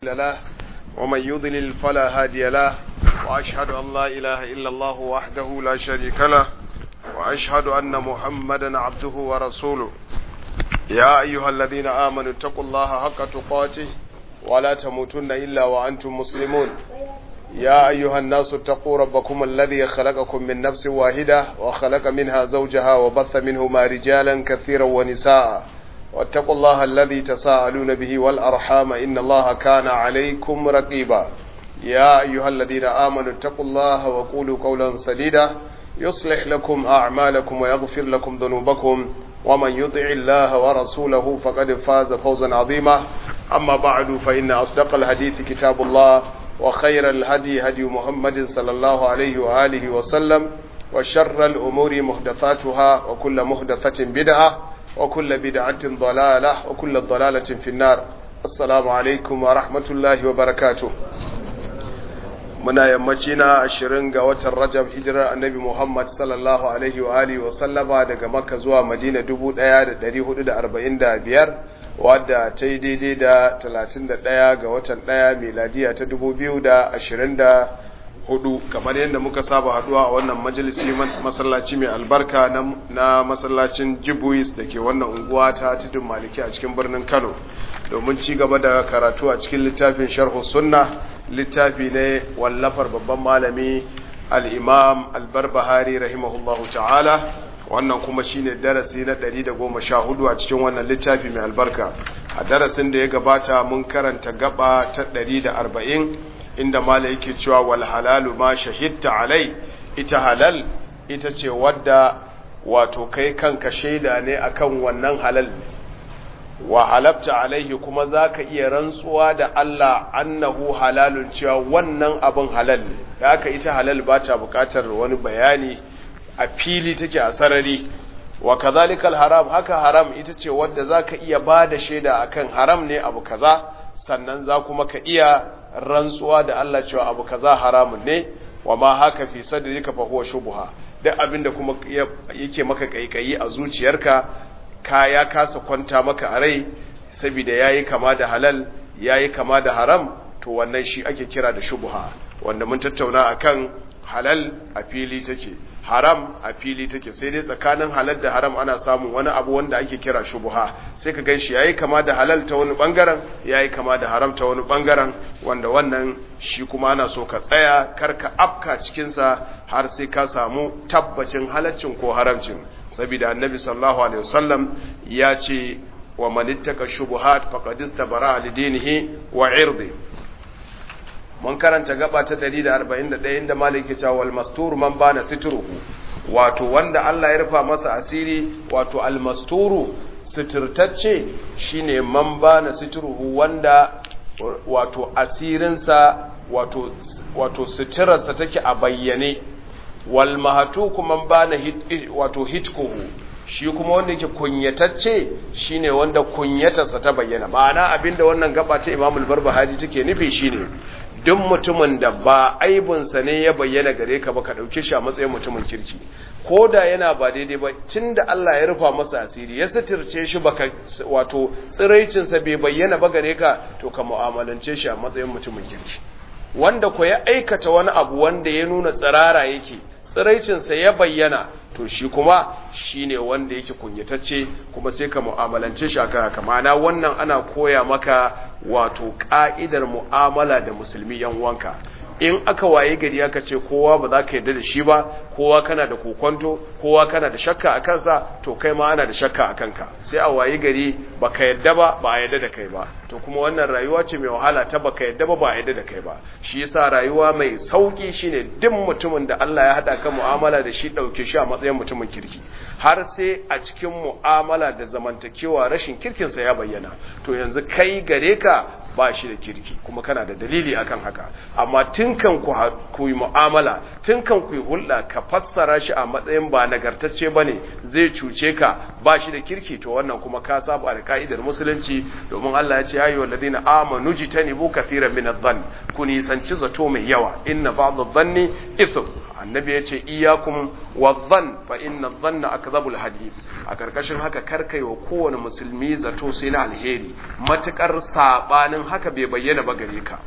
له ومن يضلل فلا هادي له وأشهد أن لا إله إلا الله وحده لا شريك له وأشهد أن محمدا عبده ورسوله يا أيها الذين آمنوا اتقوا الله حق تقاته ولا تموتن إلا وأنتم مسلمون يا أيها الناس اتقوا ربكم الذي خلقكم من نفس واحدة وخلق منها زوجها وبث منهما رجالا كثيرا ونساء واتقوا الله الذي تساءلون به والأرحام إن الله كان عليكم رقيبا يا أيها الذين آمنوا اتقوا الله وقولوا قولا سديدا يصلح لكم أعمالكم ويغفر لكم ذنوبكم ومن يطع الله ورسوله فقد فاز فوزا عظيما أما بعد فإن أصدق الحديث كتاب الله وخير الهدي هدي محمد صلى الله عليه وآله وسلم وشر الأمور محدثاتها وكل محدثة بدعة وكل بدعة ضلالة وكل ضلالة في النار السلام عليكم ورحمة الله وبركاته muna yammaci na ashirin ga watan rajab hijirar annabi muhammad sallallahu alaihi wa alihi wa sallama daga makka zuwa madina dubu ɗaya da ɗari hudu da arba'in da biyar wadda ta yi daidai da talatin da ɗaya ga watan ɗaya miladiya ta dubu biyu da ashirin da hudu kamar yadda muka saba haduwa a wannan majalisi masallaci mai albarka na masallacin jibuis da ke wannan unguwa ta tudun maliki a cikin birnin kano domin ci gaba da karatu a cikin littafin sharhu sunna littafi ne wallafar babban malami al'imam albarbahari rahimahullahu ta'ala wannan kuma shine darasi na 114 a cikin wannan littafi mai albarka a darasin da ya gabata mun karanta gaba ta 140 inda mala yake cewa wal halalu ma shahidta alai ita halal ita ce wadda wato kai kanka shaida ne akan wannan halal wa halabta alaihi kuma zaka iya rantsuwa da Allah annahu halalun cewa wannan abin halal ne da haka ita halal ba ta bukatar wani bayani a fili take a sarari wa kazalikal haram haka haram ita ce wadda zaka iya bada shaida akan haram ne abu kaza sannan za kuma ka iya rantsuwa da Allah cewa abu kaza haramun ne wa ma haka fi sadrika fa huwa shubha duk abinda kuma yake maka kaikayi a zuciyarka ka ya kasa kwanta maka a rai saboda yayi kama da halal yayi kama da haram to wannan shi ake kira da shubha wanda mun tattauna akan halal a fili take haram a fili take sai dai tsakanin halal da haram ana samun wani abu wanda ake kira shubha sai ka ganshi yayi kama da halal ta wani bangaren yayi kama da haram ta wani bangaren wanda wannan shi kuma ana so ka tsaya karka afka cikin sa har sai ka samu tabbacin halaccin ko haramcin saboda annabi sallallahu alaihi wasallam ya ce wa man ittaka shubuhat faqad istabara li dinihi wa irdi mun karanta gaba ta 141 inda malik ya ce wal mastur man bana sitruhu wato wanda Allah ya rufa masa asiri wato al masturu sitirtacce shine man bana sitruhu wanda wato asirinsa wato wato sitirarsa take a bayyane wal mahatuku man bana hit, wato hitkuhu shi kuma wanda yake kunyatacce shine wanda kunyatarsa ta bayyana ma'ana abinda wannan gaba ta Imam al-Barbahari take nufi shine duk mutumin da ba aibinsa ne ya bayyana gare ka ba ka ɗauke shi a matsayin mutumin kirki ko da yana ba daidai ba tun da Allah ya rufa masa asiri ya suturce shi baka wato tsiraicinsa bai bayyana ba gare ka to ka mu'amalance shi a matsayin mutumin kirki wanda ko ya aikata wani abu wanda ya nuna tsirara yake tsiraicinsa ya bayyana to shi kuma shine wanda yake kunyatacce kuma sai ka mu'amalance shi akan haka ma'ana wannan ana koya maka wato ka'idar mu'amala da musulmi yan uwanka in aka waye gari aka ce kowa ba za ka yarda da shi ba kowa kana da kokonto kowa kana da shakka a kansa to kai ma ana da shakka a kanka sai a waye gari baka yarda ba ba a yarda da kai ba to kuma wannan rayuwa ce mai wahala ta baka yarda ba ba a yarda da kai ba shi yasa rayuwa mai sauki shine duk mutumin da Allah ya hada ka mu'amala da shi dauke shi a matsayin mutumin kirki har sai a cikin mu'amala da zamantakewa rashin kirkinsa ya bayyana to yanzu kai gare ka ba shi da kirki kuma kana da dalili akan haka amma tun kan ku yi mu'amala tun kan ku yi hulɗa ka fassara shi a matsayin ba nagartacce ba ne zai cuce ka ba shi da kirki to wannan kuma ka saba da ka'idar musulunci domin Allah ya ce ya yi wa ladina amanu jitanibu kathiran min adh-dhann ku nisanci zato mai yawa inna ba'd adh-dhanni ithm annabi ya ce iyakum wadhann fa inna dhanna akdhabul hadith a karkashin haka karkai wa kowane musulmi zato sai na alheri matukar sabanin haka bai bayyana ba gare ka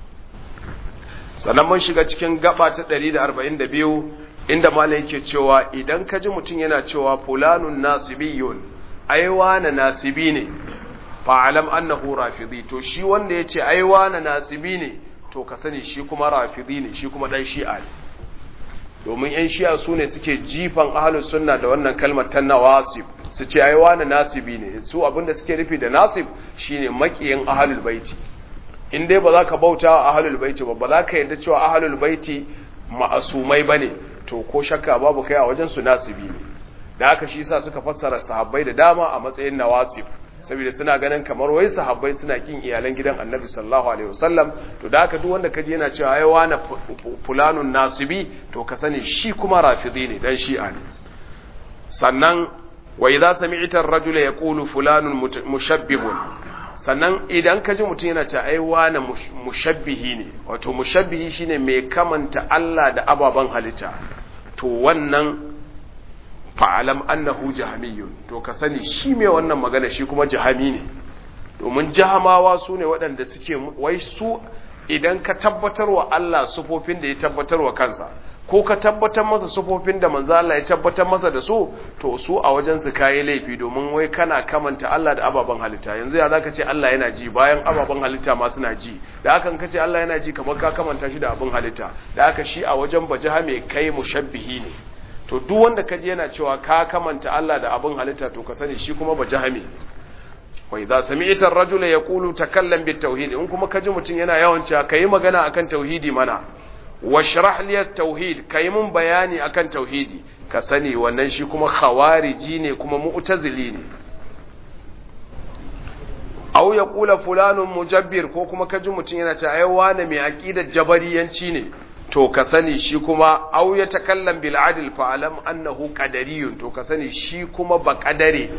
sannan mun shiga cikin gaba ta 142 inda malai yake cewa idan ka ji mutum yana cewa fulanun nasibiyun aiwa na nasibi ne fa'alam annahu rafidi to shi wanda ya ce aiwa na nasibi ne to ka sani shi kuma rafidi ne shi kuma dan shi'a ne domin yan shi'a su ne suke jifan ahalus sunna da wannan kalmar ta nawasib su ce aiwa na nasibi ne su abinda suke nufi da nasib shine makiyin ahalul baiti in dai ba za ka bauta wa ahalul baiti ba ba za ka yarda cewa ahalul baiti ma'asumai bane to ko shakka babu kai a wajen su nasibi ne da haka shi yasa suka fassara sahabbai da dama a matsayin nawasib saboda suna ganin kamar wai sahabbai suna kin iyalan gidan Annabi sallallahu alaihi wasallam to da haka duk wanda kaje yana cewa ai wani fulanun nasibi to ka sani shi kuma rafidi ne dan shi'a ne sannan wa idza sami'ta ar-rajula yaqulu fulanun mushabbihun sannan idan ka ji mutum yana ce ai wani mushabbihi ne wato mushabbihi shine mai kamanta Allah da ababen halitta to wannan fa'alam annahu jahamiyun to ka sani shi mai wannan magana shi kuma jahami ne domin jahamawa su ne waɗanda suke wai su idan ka tabbatar wa Allah sufofin da ya tabbatar wa kansa ko ka tabbatar masa sufofin da manzo Allah ya tabbatar masa da su to su a wajen su kai laifi domin wai kana kamanta Allah da ababen halitta yanzu ya zaka ce Allah yana ji bayan ababen halitta ma suna ji da hakan kace Allah yana ji kamar ka kamanta shi da abin halitta da haka shi a wajen bajaha mai kai mushabbihi ne to duk wanda kaje yana cewa ka kamanta Allah da abin halitta to ka sani shi kuma bajahami wa idza sami'ta ar-rajula yaqulu takallam bit-tauhid in kuma kaji mutun yana yawan cewa kai magana akan tauhidi mana washrah li at-tauhid kai mun bayani akan tauhidi ka sani wannan shi kuma khawariji ne kuma mu'tazili ne aw yaqula fulanun mujabbir ko kuma kaji mutun yana cewa ai wani mai aqidar jabariyanci ne to ka sani shi kuma au ya takallam bil adl fa alam annahu qadariyun to ka sani shi kuma ba qadare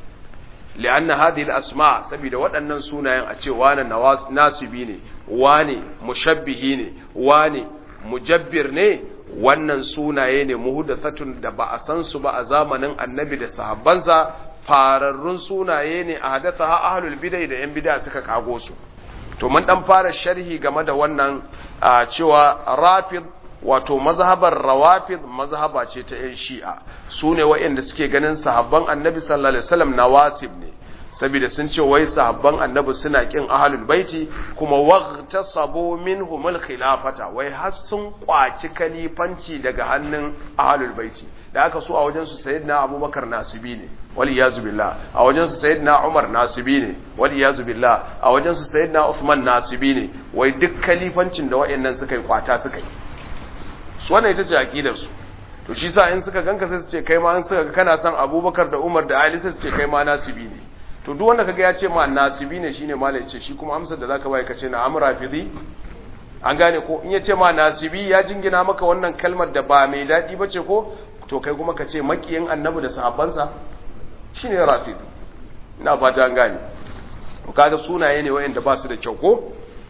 lianna hadhihi al asma saboda waɗannan sunayen a ce wani nasibi ne wani mushabbihi ne wani mujabbir ne wannan sunaye ne muhdathatun da ba a san su ba a zamanin annabi da sahabbansa fararrun sunaye ne a hadatha ahlul bid'ah da yan bid'a suka kago su to mun dan fara sharhi game da wannan cewa rafid wato mazhabar rawafid mazhaba ce ta yan shi'a su ne waɗanda suke ganin sahabban annabi sallallahu alaihi wasallam nawasib ne saboda sun ce wai sahabban annabi suna kin ahlul baiti kuma waqtasabu minhum khilafata wai har sun kwaci kalifanci daga hannun ahlul baiti da aka so a wajen su sayyidina abubakar nasibi ne wal iyazu billah a wajen su sayyidina umar nasibi ne wal iyazu billah a wajen su sayyidina uthman nasibi ne wai duk kalifancin da wayannan suka yi kwata suka yi su wannan ita ce aqidar su to shi sa in suka ganka sai su ce kai ma in suka kana son abubakar da umar da ali sai su ce kai ma nasibi ne to duk wanda kaga ya ce ma nasibi ne shine malai ce shi kuma amsar da zaka bai ka ce na amra fidi an gane ko in ya ce ma nasibi ya jingina maka wannan kalmar da ba mai dadi bace ko to kai kuma ka ce makiyin annabi da sahabbansa shine rafid ina fata an gane to kaga sunaye ne wayanda ba su da kyau ko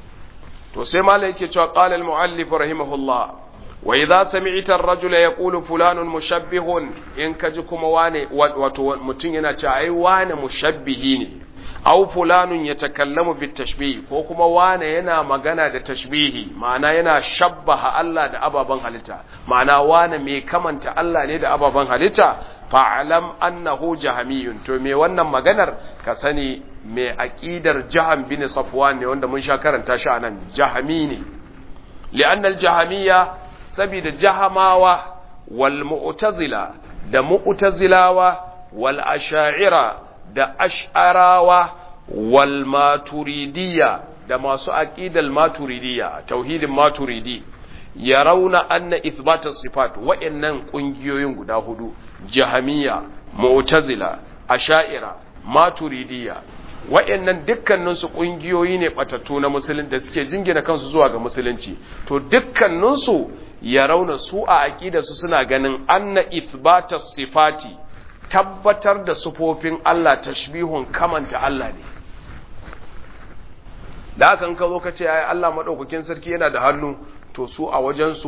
to sai malai yake cewa qala al muallif rahimahullah wa idza sami'ta ar-rajula yaqulu fulanun mushabbihun in kaji kuma wane wato mutun yana cewa ai wane mushabbihi ne aw fulanun yatakallamu bit tashbih ko kuma wane yana magana da tashbihi ma'ana yana shabbaha Allah da ababan halitta ma'ana wane mai kamanta Allah ne da ababan halitta fa'alam annahu jahamiyun to me wannan maganar ka sani mai aqidar jaham bin safwan ne wanda mun sha karanta shi anan jahami ne li'anna al-jahamiyya saboda jahamawa wal mu'tazila da mu'tazilawa wal asha'ira da ash'arawa wal maturidiyya da masu aqidal maturidiyya tauhidin maturidi yarawna anna ithbata sifat wa'annan kungiyoyin guda hudu jahamiyya mu'tazila asha'ira maturidiyya wa'annan dukkaninsu ƙungiyoyi ne batattu na musulunci da suke jingina kansu zuwa ga musulunci to dukkaninsu ya rauna su a aƙidarsu suna ganin anna ithbata sifati tabbatar da sufofin Allah tashbihun kamanta Allah ne da hakan ka zo ka ce ai Allah madaukakin sarki yana da hannu to su a wajensu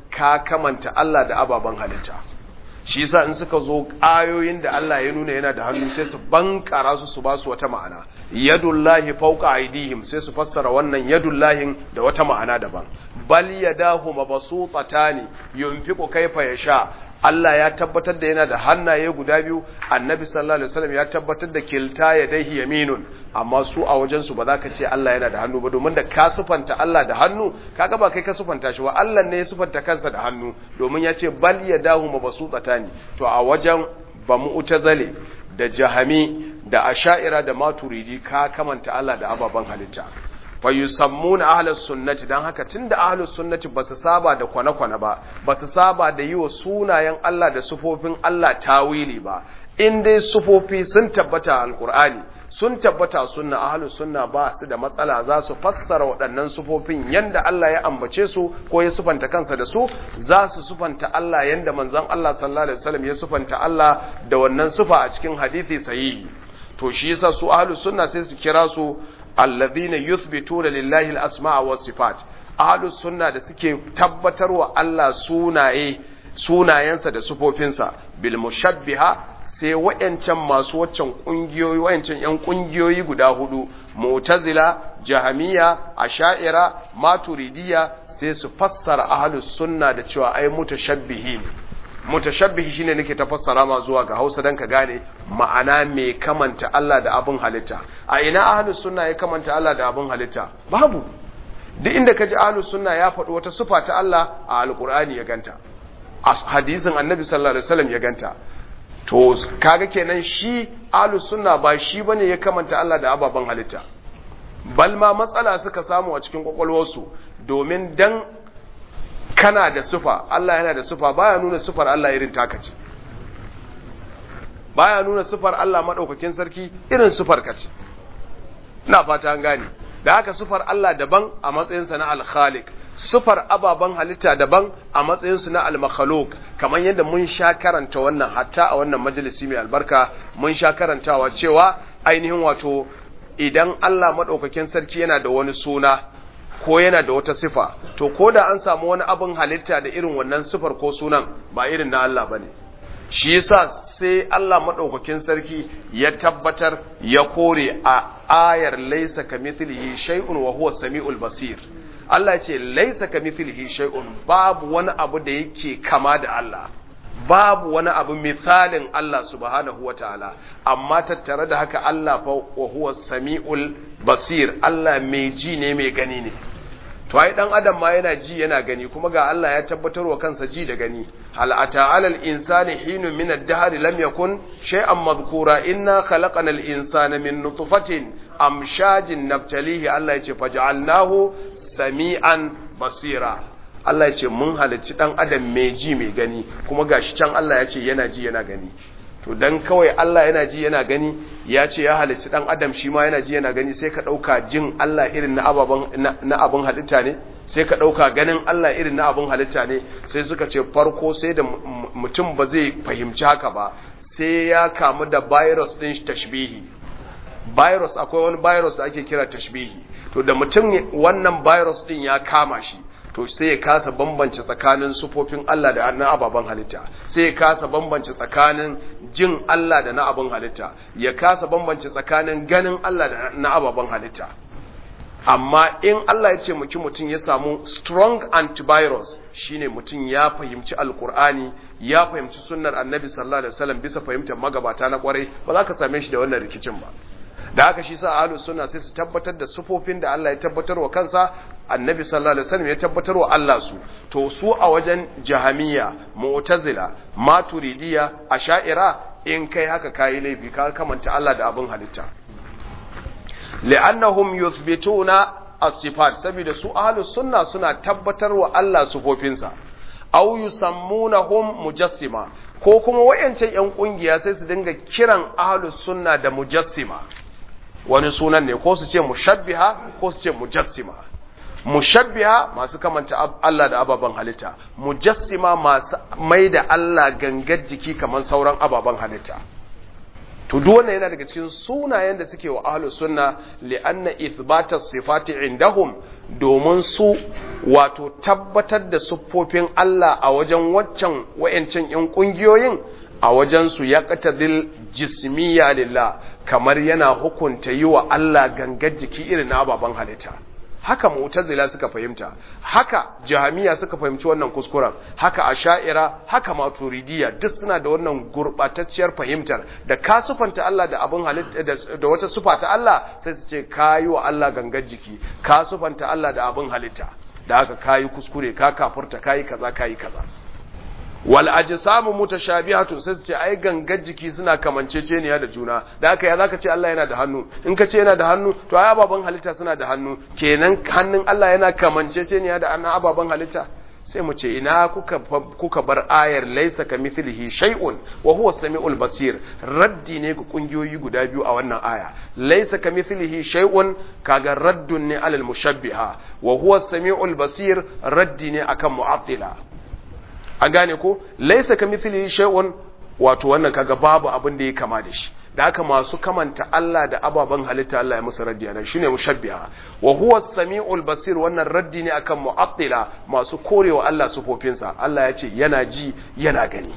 ka kamanta Allah da ababen halitta shi yasa in suka zo ayoyin da Allah ya nuna yana da hannu sai su bankara su su ba su wata ma'ana yadullahi fawqa aydihim sai su fassara wannan yadullahi da wata ma'ana daban bal yadahu mabsutatani yunfiqu kayfa yasha Allah ya tabbatar da yana da hannaye guda biyu annabi sallallahu alaihi wasallam ya tabbatar da kilta yadayhi yaminun amma su a wajen su ba za ka ce Allah yana da hannu ba domin da ka sufanta Allah da hannu kaga ba kai ka sufanta shi ba Allah ne ya sufanta kansa da hannu domin ya ce bal yadahu mabsutatani to a wajen ba mu'tazale da jahami da asha'ira da maturidi ka kamanta Allah da ababen halitta fa yusammuna ahlus sunnati dan haka tunda ahlus sunnati basu saba da kwana-kwana ba basu saba da yi wa sunayen Allah da sufofin Allah tawili ba in dai sufofi sun tabbata alqur'ani sun tabbata sunna ahlus sunna ba su da matsala za su fassara waɗannan sufofin yanda Allah ya ambace su ko ya sufanta kansa da su za su sufanta Allah yanda manzon Allah sallallahu alaihi wasallam ya sufanta Allah da wannan sufa a cikin hadisi sahihi to shi yasa su ahlus sunna sai su kira su alladhina yuthbituna lillahi al-asma'a was sifat ahlus sunna da suke tabbatarwa Allah sunaye sunayensa da sufofinsa bil mushabbiha sai wayancan masu waccan kungiyoyi wayancan yan kungiyoyi guda hudu mu'tazila jahamiya asha'ira maturidiyya sai su fassara ahlus sunna da cewa ai mutashabbihi mutashabbihi shine nake ta fassara ma zuwa ga Hausa dan ka gane ma'ana mai kamanta Allah da abin halitta a ina ahlus sunna ya kamanta Allah da abin halitta babu duk inda kaji ahlus sunna ya faɗi wata sifa ta Allah a alqur'ani ya ganta a hadisin annabi sallallahu alaihi wasallam ya ganta to kaga kenan shi ahlus sunna ba shi bane ya kamanta Allah da ababen halitta bal ma matsala suka samu a cikin kwakwalwarsu domin dan kana da sufa Allah yana da sufa baya nuna sufar Allah irin taka ce baya nuna sufar Allah madaukakin sarki irin sufar ka ce ina fata an gane da haka sufar Allah daban a matsayinsa na al-khaliq sufar ababen halitta daban a matsayinsu na al-makhluq kamar yadda mun sha karanta wannan hatta a wannan majalisi mai albarka mun sha karantawa cewa ainihin wato idan Allah madaukakin sarki yana da wani suna ko yana da wata sifa to ko da an samu wani abin halitta da irin wannan sifar ko sunan ba irin na Allah bane shi yasa sai Allah madaukakin sarki ya tabbatar ya kore a ayar laysa kamithlihi shay'un wa huwa samiul basir Allah ya ce laysa kamithlihi shay'un babu wani abu da yake kama da Allah babu wani abu misalin Allah subhanahu wa ta'ala, amma tattare da haka Allah fa wa huwa sami'ul basir, Allah mai ji ne mai gani ne. To, ai ɗan adam ma yana ji yana gani, kuma ga Allah ya tabbatar wa kansa ji da gani. Hal ata alal insani hinu min ad-dahr lam yakun shay'an madhkura inna khalaqana al-insana min nutfatin amshajin nabtalihi Allah ya ce faj'alnahu sami'an basira. Allah ya ce mun halicci ɗan adam mai ji mai gani kuma gashi can Allah ya ce yana ji yana gani to dan kawai Allah yana ji yana gani ya ce ya halicci ɗan adam shi ma yana ji yana gani sai ka ɗauka jin Allah irin na ababen na abin halitta ne sai ka ɗauka ganin Allah irin na abin halitta ne sai suka ce farko sai da mutum ba zai fahimci haka ba sai ya kamu da virus ɗin tashbihi virus akwai wani virus da ake kira tashbihi to da mutum wannan virus ɗin ya kama shi to sai ya kasa bambance tsakanin sufofin Allah da na ababen halitta sai ya kasa bambance tsakanin jin Allah da na abin halitta ya kasa bambance tsakanin ganin Allah da na ababen halitta amma in Allah ya ce muki mutum ya samu strong antivirus shine mutum ya fahimci alkur'ani ya fahimci sunnar annabi sallallahu alaihi wasallam bisa fahimtar magabata na kwarai ba za ka same shi da wannan rikicin ba da haka shi sa ahlus sunna sai su tabbatar da sufofin da Allah ya tabbatar wa kansa annabi sallallahu alaihi wasallam ya tabbatar wa Allah su to su a wajen jahamiya mu'tazila maturidiya asha'ira in kai haka kai laifi ka kamanta Allah da abin halitta li'annahum yuthbituna as-sifat saboda su ahlus sunna suna tabbatar wa Allah sufofinsa aw yusammunahum mujassima ko kuma wayancan yan kungiya sai su dinga kiran ahlus sunna da mujassima wani sunan ne ko su ce mushabbiha ko su ce mujassima mushabbiha masu kamanta Allah da ababen halitta mujassima masu mai da Allah gangar jiki kamar sauran ababen halitta to duk wannan yana daga cikin sunayen da suke wa ahlus sunna li'anna ithbatas sifati indahum domin su wato tabbatar da siffofin Allah a wajen waccan wa'ancan ‘yan ƙungiyoyin a wajensu ya ƙatadil jismiya lillah kamar yana hukunta yi wa Allah gangar jiki irin na ababen halitta haka mu'tazila suka fahimta haka jahamiya suka fahimci wannan kuskuren haka asha'ira haka maturidiyya duk suna da wannan gurbatacciyar fahimtar da ka sufanta Allah da abin halitta da wata sufa ta Allah sai su ce kayi wa Allah gangar jiki ka sufanta Allah da abin halitta da haka kayi kuskure ka kafurta kayi kaza kayi kaza wal ajsamu mutashabihatun sai su ce ai gangar jiki suna kamanceceniya da juna da haka ya zaka ce Allah yana da hannu in ka ce yana da hannu to ai ababan halitta suna da hannu kenan hannun Allah yana kamanceceniya da annan ababan halitta sai mu ce ina kuka kuka bar ayar laysa kamithlihi shay'un wa huwa samiul basir raddi ne ga kungiyoyi guda biyu a wannan aya laysa kamithlihi shay'un kaga raddun ne alal mushabbiha wa huwa samiul basir raddi ne akan mu'attila an gane ko laisa ka mithli shay'un wato wannan kaga babu abin da ya kama da shi da haka masu kamanta Allah da ababen halitta Allah ya musu raddi nan shine mushabbiha wa huwa as-sami'ul basir wannan raddi ne akan mu'attila masu korewa Allah sufofinsa Allah ya ce yana ji yana gani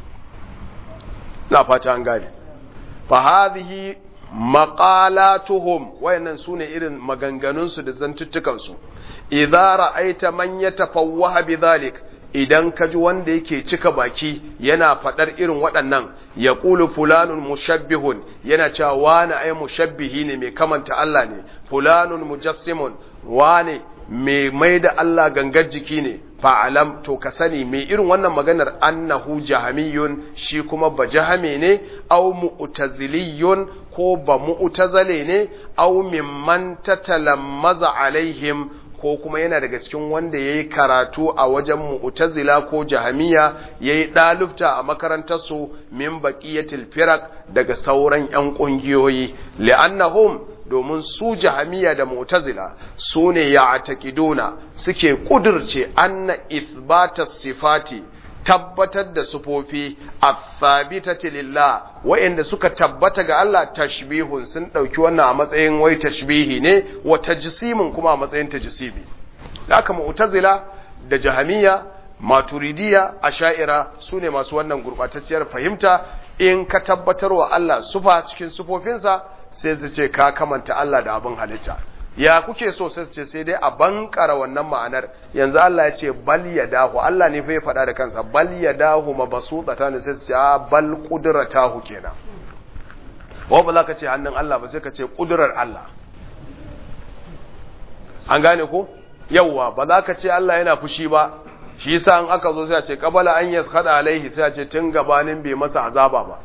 na fata an gane fa hadhihi maqalatuhum wayannan sune irin maganganun su da zantuttukan su idza ra'aita man yatafawwaha bidhalik idan ka ji wanda yake cika baki yana faɗar irin waɗannan ya ƙulu fulanun mushabbihun yana cewa wani ai mushabbihi ne mai kamanta Allah ne fulanun mujassimun wani mai mai da Allah gangar jiki ne fa'alam to ka sani mai irin wannan maganar annahu jahamiyun shi kuma ba jahame ne au mu'taziliyun ko ba mu'tazale ne au mimman tatalammaza alaihim ko kuma yana daga cikin wanda ya yi karatu a wajen mu'tazila ko jahamiya ya yi ɗalibta a makarantarsu min baƙiyatil firak daga sauran 'yan ƙungiyoyi li'annahum domin su jahamiya da mu'tazila su ne ya atakiduna suke ƙudurce anna ithbata sifati tabbatar da sufofi a thabitati lillah wa'inda suka tabbata ga Allah tashbihun sun ɗauki wannan a matsayin wai tashbihi ne wa tajsimin kuma a matsayin tajsimi haka mu'tazila da jahamiya maturidiya asha'ira su ne masu wannan gurbatacciyar fahimta in ka tabbatar wa Allah sufa cikin sufofinsa sai su ce ka kamanta Allah da abin halitta ya kuke so sai ce sai dai a bankara wannan ma'anar yanzu Allah ya ce bal yadahu Allah ne fa ya faɗa da kansa bal yadahu mabsuutata ne sai su ce a bal qudratahu kenan wa ba za ka ce hannun Allah ba sai ka ce kudurar Allah an gane ko yawwa ba za ka ce Allah yana fushi ba shi yasa in aka zo sai a ce qabala an yaskada alaihi sai a ce tun gabanin bai masa azaba ba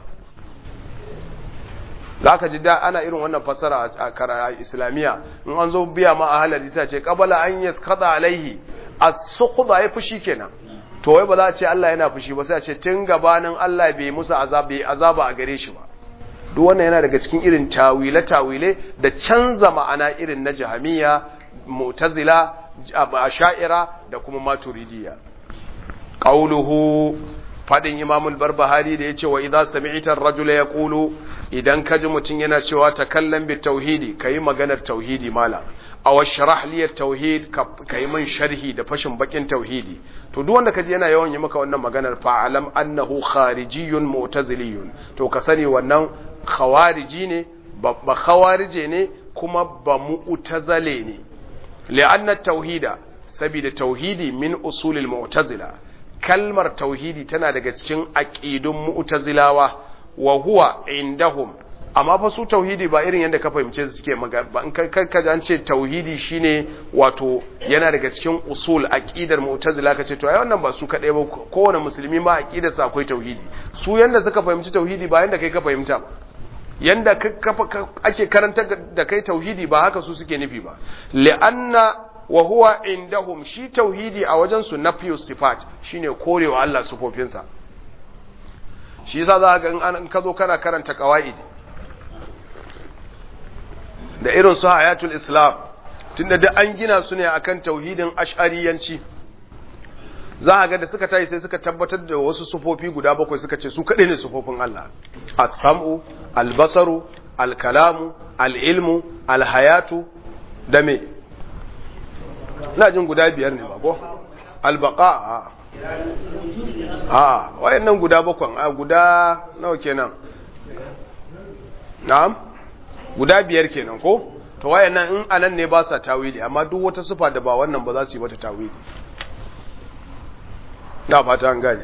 za ka ji da ana irin wannan fasara a kara islamiyya in an zo biya ma a halari sai ce kabala an yi kada alaihi a sukuda ya fushi kenan to wai ba za a ce Allah yana fushi ba sai a ce tun gabanin Allah bai musu azaba a gare shi ba duk wannan yana daga cikin irin tawile tawile da canza ma'ana irin na jahamiya mu'tazila asha'ira da kuma maturidiyya qauluhu fadin imamul barbahari da ya ce wa idza sami'ta ar-rajula yaqulu idan kaji mutun yana cewa takallam bi tauhidi kai maganar tauhidi mala aw sharah li at-tauhid kai min sharhi da fashin bakin tauhidi to duk wanda kaji yana yawan yi maka wannan maganar fa alam annahu kharijiyyun mu'taziliyyun to ka sani wannan khawariji ne ba khawarije ne kuma ba mu'tazile ne li'anna at-tauhida sabida tauhidi min usulil mu'tazila kalmar tauhidi tana daga cikin aqidun mu'tazilawa wa huwa indahum amma fa su tauhidi ba irin yadda ka fahimce su suke ba in ka ji an ce tauhidi shine wato yana daga cikin usul aqidar mu'tazila kace to ai wannan ba su kadai ba kowane musulmi ma aqidar sa akwai tauhidi su yanda suka fahimci tauhidi ba yanda kai ka fahimta ba yanda ake karanta da kai tauhidi ba haka su suke nufi ba li'anna wa huwa indahum shi tauhidi a wajen su nafiyu sifat shine korewa Allah sufofinsa shi yasa za ga in ka zo kana karanta qawaid da irin su hayatul islam tunda duk an gina su ne akan tauhidin ash'ariyanci za ga da suka tayi sai suka tabbatar da wasu sufofi guda bakwai suka ce su kadai ne sufofin Allah as-sam'u al-basaru al-kalamu al-ilmu al-hayatu da me ina jin guda biyar ne ba ko albaqa a a wayannan guda bakwan a guda nawa kenan na'am guda biyar kenan ko to wayannan in anan ne ba sa tawili amma duk wata sifa da ba wannan ba za su yi mata tawili na fata an gane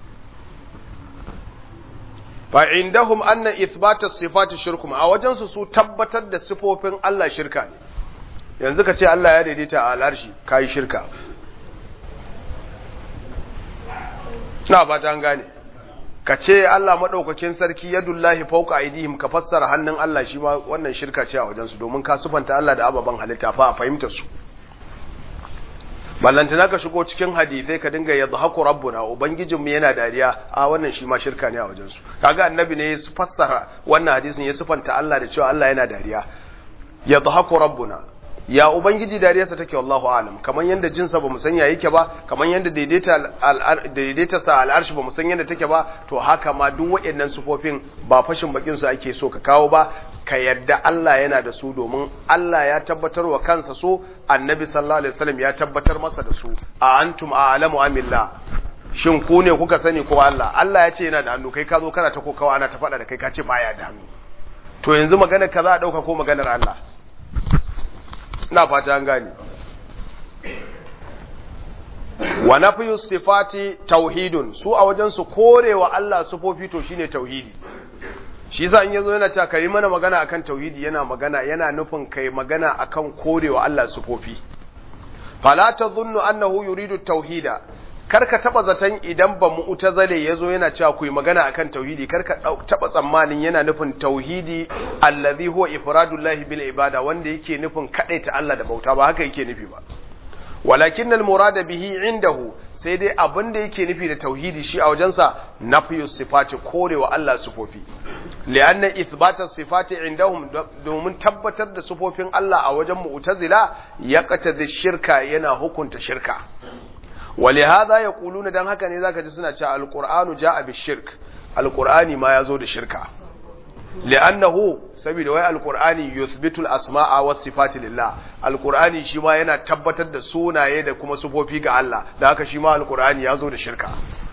fa indahum anna ithbata sifati shirkum a wajen su su tabbatar da sifofin Allah shirka ne yanzu ka ce Allah ya daidaita a al'arshi kai shirka na fata an gane ka ce Allah madaukakin sarki yadullahi fawqa aydihim ka fassara hannun Allah shi ma wannan shirka ce a wajen su domin ka sufanta Allah da ababan halitta fa a fahimtar su ballantana ka shigo cikin hadisai ka dinga yadda haku rabbuna ubangijinmu yana dariya a wannan shi ma shirka ne a wajensu kaga annabi ne ya fassara wannan hadisin ya sufanta Allah da cewa Allah yana dariya yadda haku rabbuna ya ubangiji dariyarsa take wallahu alam kamar yanda jinsa bamu san ya yake ba kamar yanda daidaita daidaita sa al'arshi bamu san yanda take ba to haka ma duk waɗannan sufofin ba fashin bakin su ake so ka kawo ba ka yarda Allah yana da su domin Allah ya tabbatar wa kansa so annabi sallallahu alaihi wasallam ya tabbatar masa da su a antum a'lamu amillah shin ku ne kuka sani ko Allah Allah ya ce yana da hannu kai ka zo kana ta kokawa ana ta faɗa da kai ka ce baya da hannu to yanzu magana ka za a ɗauka ko maganar Allah ina fata an gane wa nafyu sifati tauhidun su a wajen su korewa Allah sufofi to shine tauhidi shi yasa in yazo yana cewa kai mana magana akan tauhidi yana magana yana nufin kai magana akan korewa Allah sufofi fala tadhunnu annahu yuridu tauhida karka taba zaton idan ba mu'tazale yazo yana cewa ku yi magana akan tauhidi karka taba tsammanin yana nufin tauhidi allazi huwa ifradullahi bil ibada wanda yake nufin kadaita Allah da bauta ba haka yake nufi ba walakin al murada bihi indahu sai dai abin da yake nufi da tauhidi shi a wajensa nafiyu sifati korewa Allah sifofi li'anna ithbata sifati indahum domin tabbatar da sifofin Allah a wajen mu'tazila yaqtadi shirka yana hukunta shirka ولهذا يقولون dan haka ne zaka ji suna cewa alqur'anu jaa bishirk alqur'ani ma yazo da shirka li'annahu saboda wai alqur'ani yuthbitu al-asma'a was sifati lillah alqur'ani shi ma yana tabbatar da sunaye da kuma sifofi ga Allah da haka shi ma alqur'ani yazo da shirka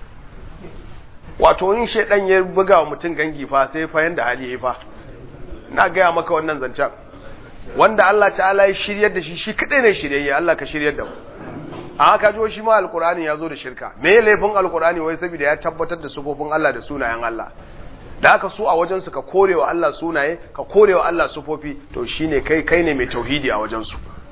wato in shedan ya buga wa mutum gangi fa sai fa yanda hali yayi fa na gaya maka wannan zancen wanda Allah ta'ala ya shiryar da shi shi kadai ne shiryayye Allah ka shiryar da mu a haka jo shi ma alkur'ani ya zo da shirka me ya laifin alkur'ani wai saboda ya tabbatar da sufofin Allah da sunayen Allah da haka su a wajen su ka korewa Allah sunaye ka korewa Allah sufofi to shine kai kai ne mai tauhidi a wajen su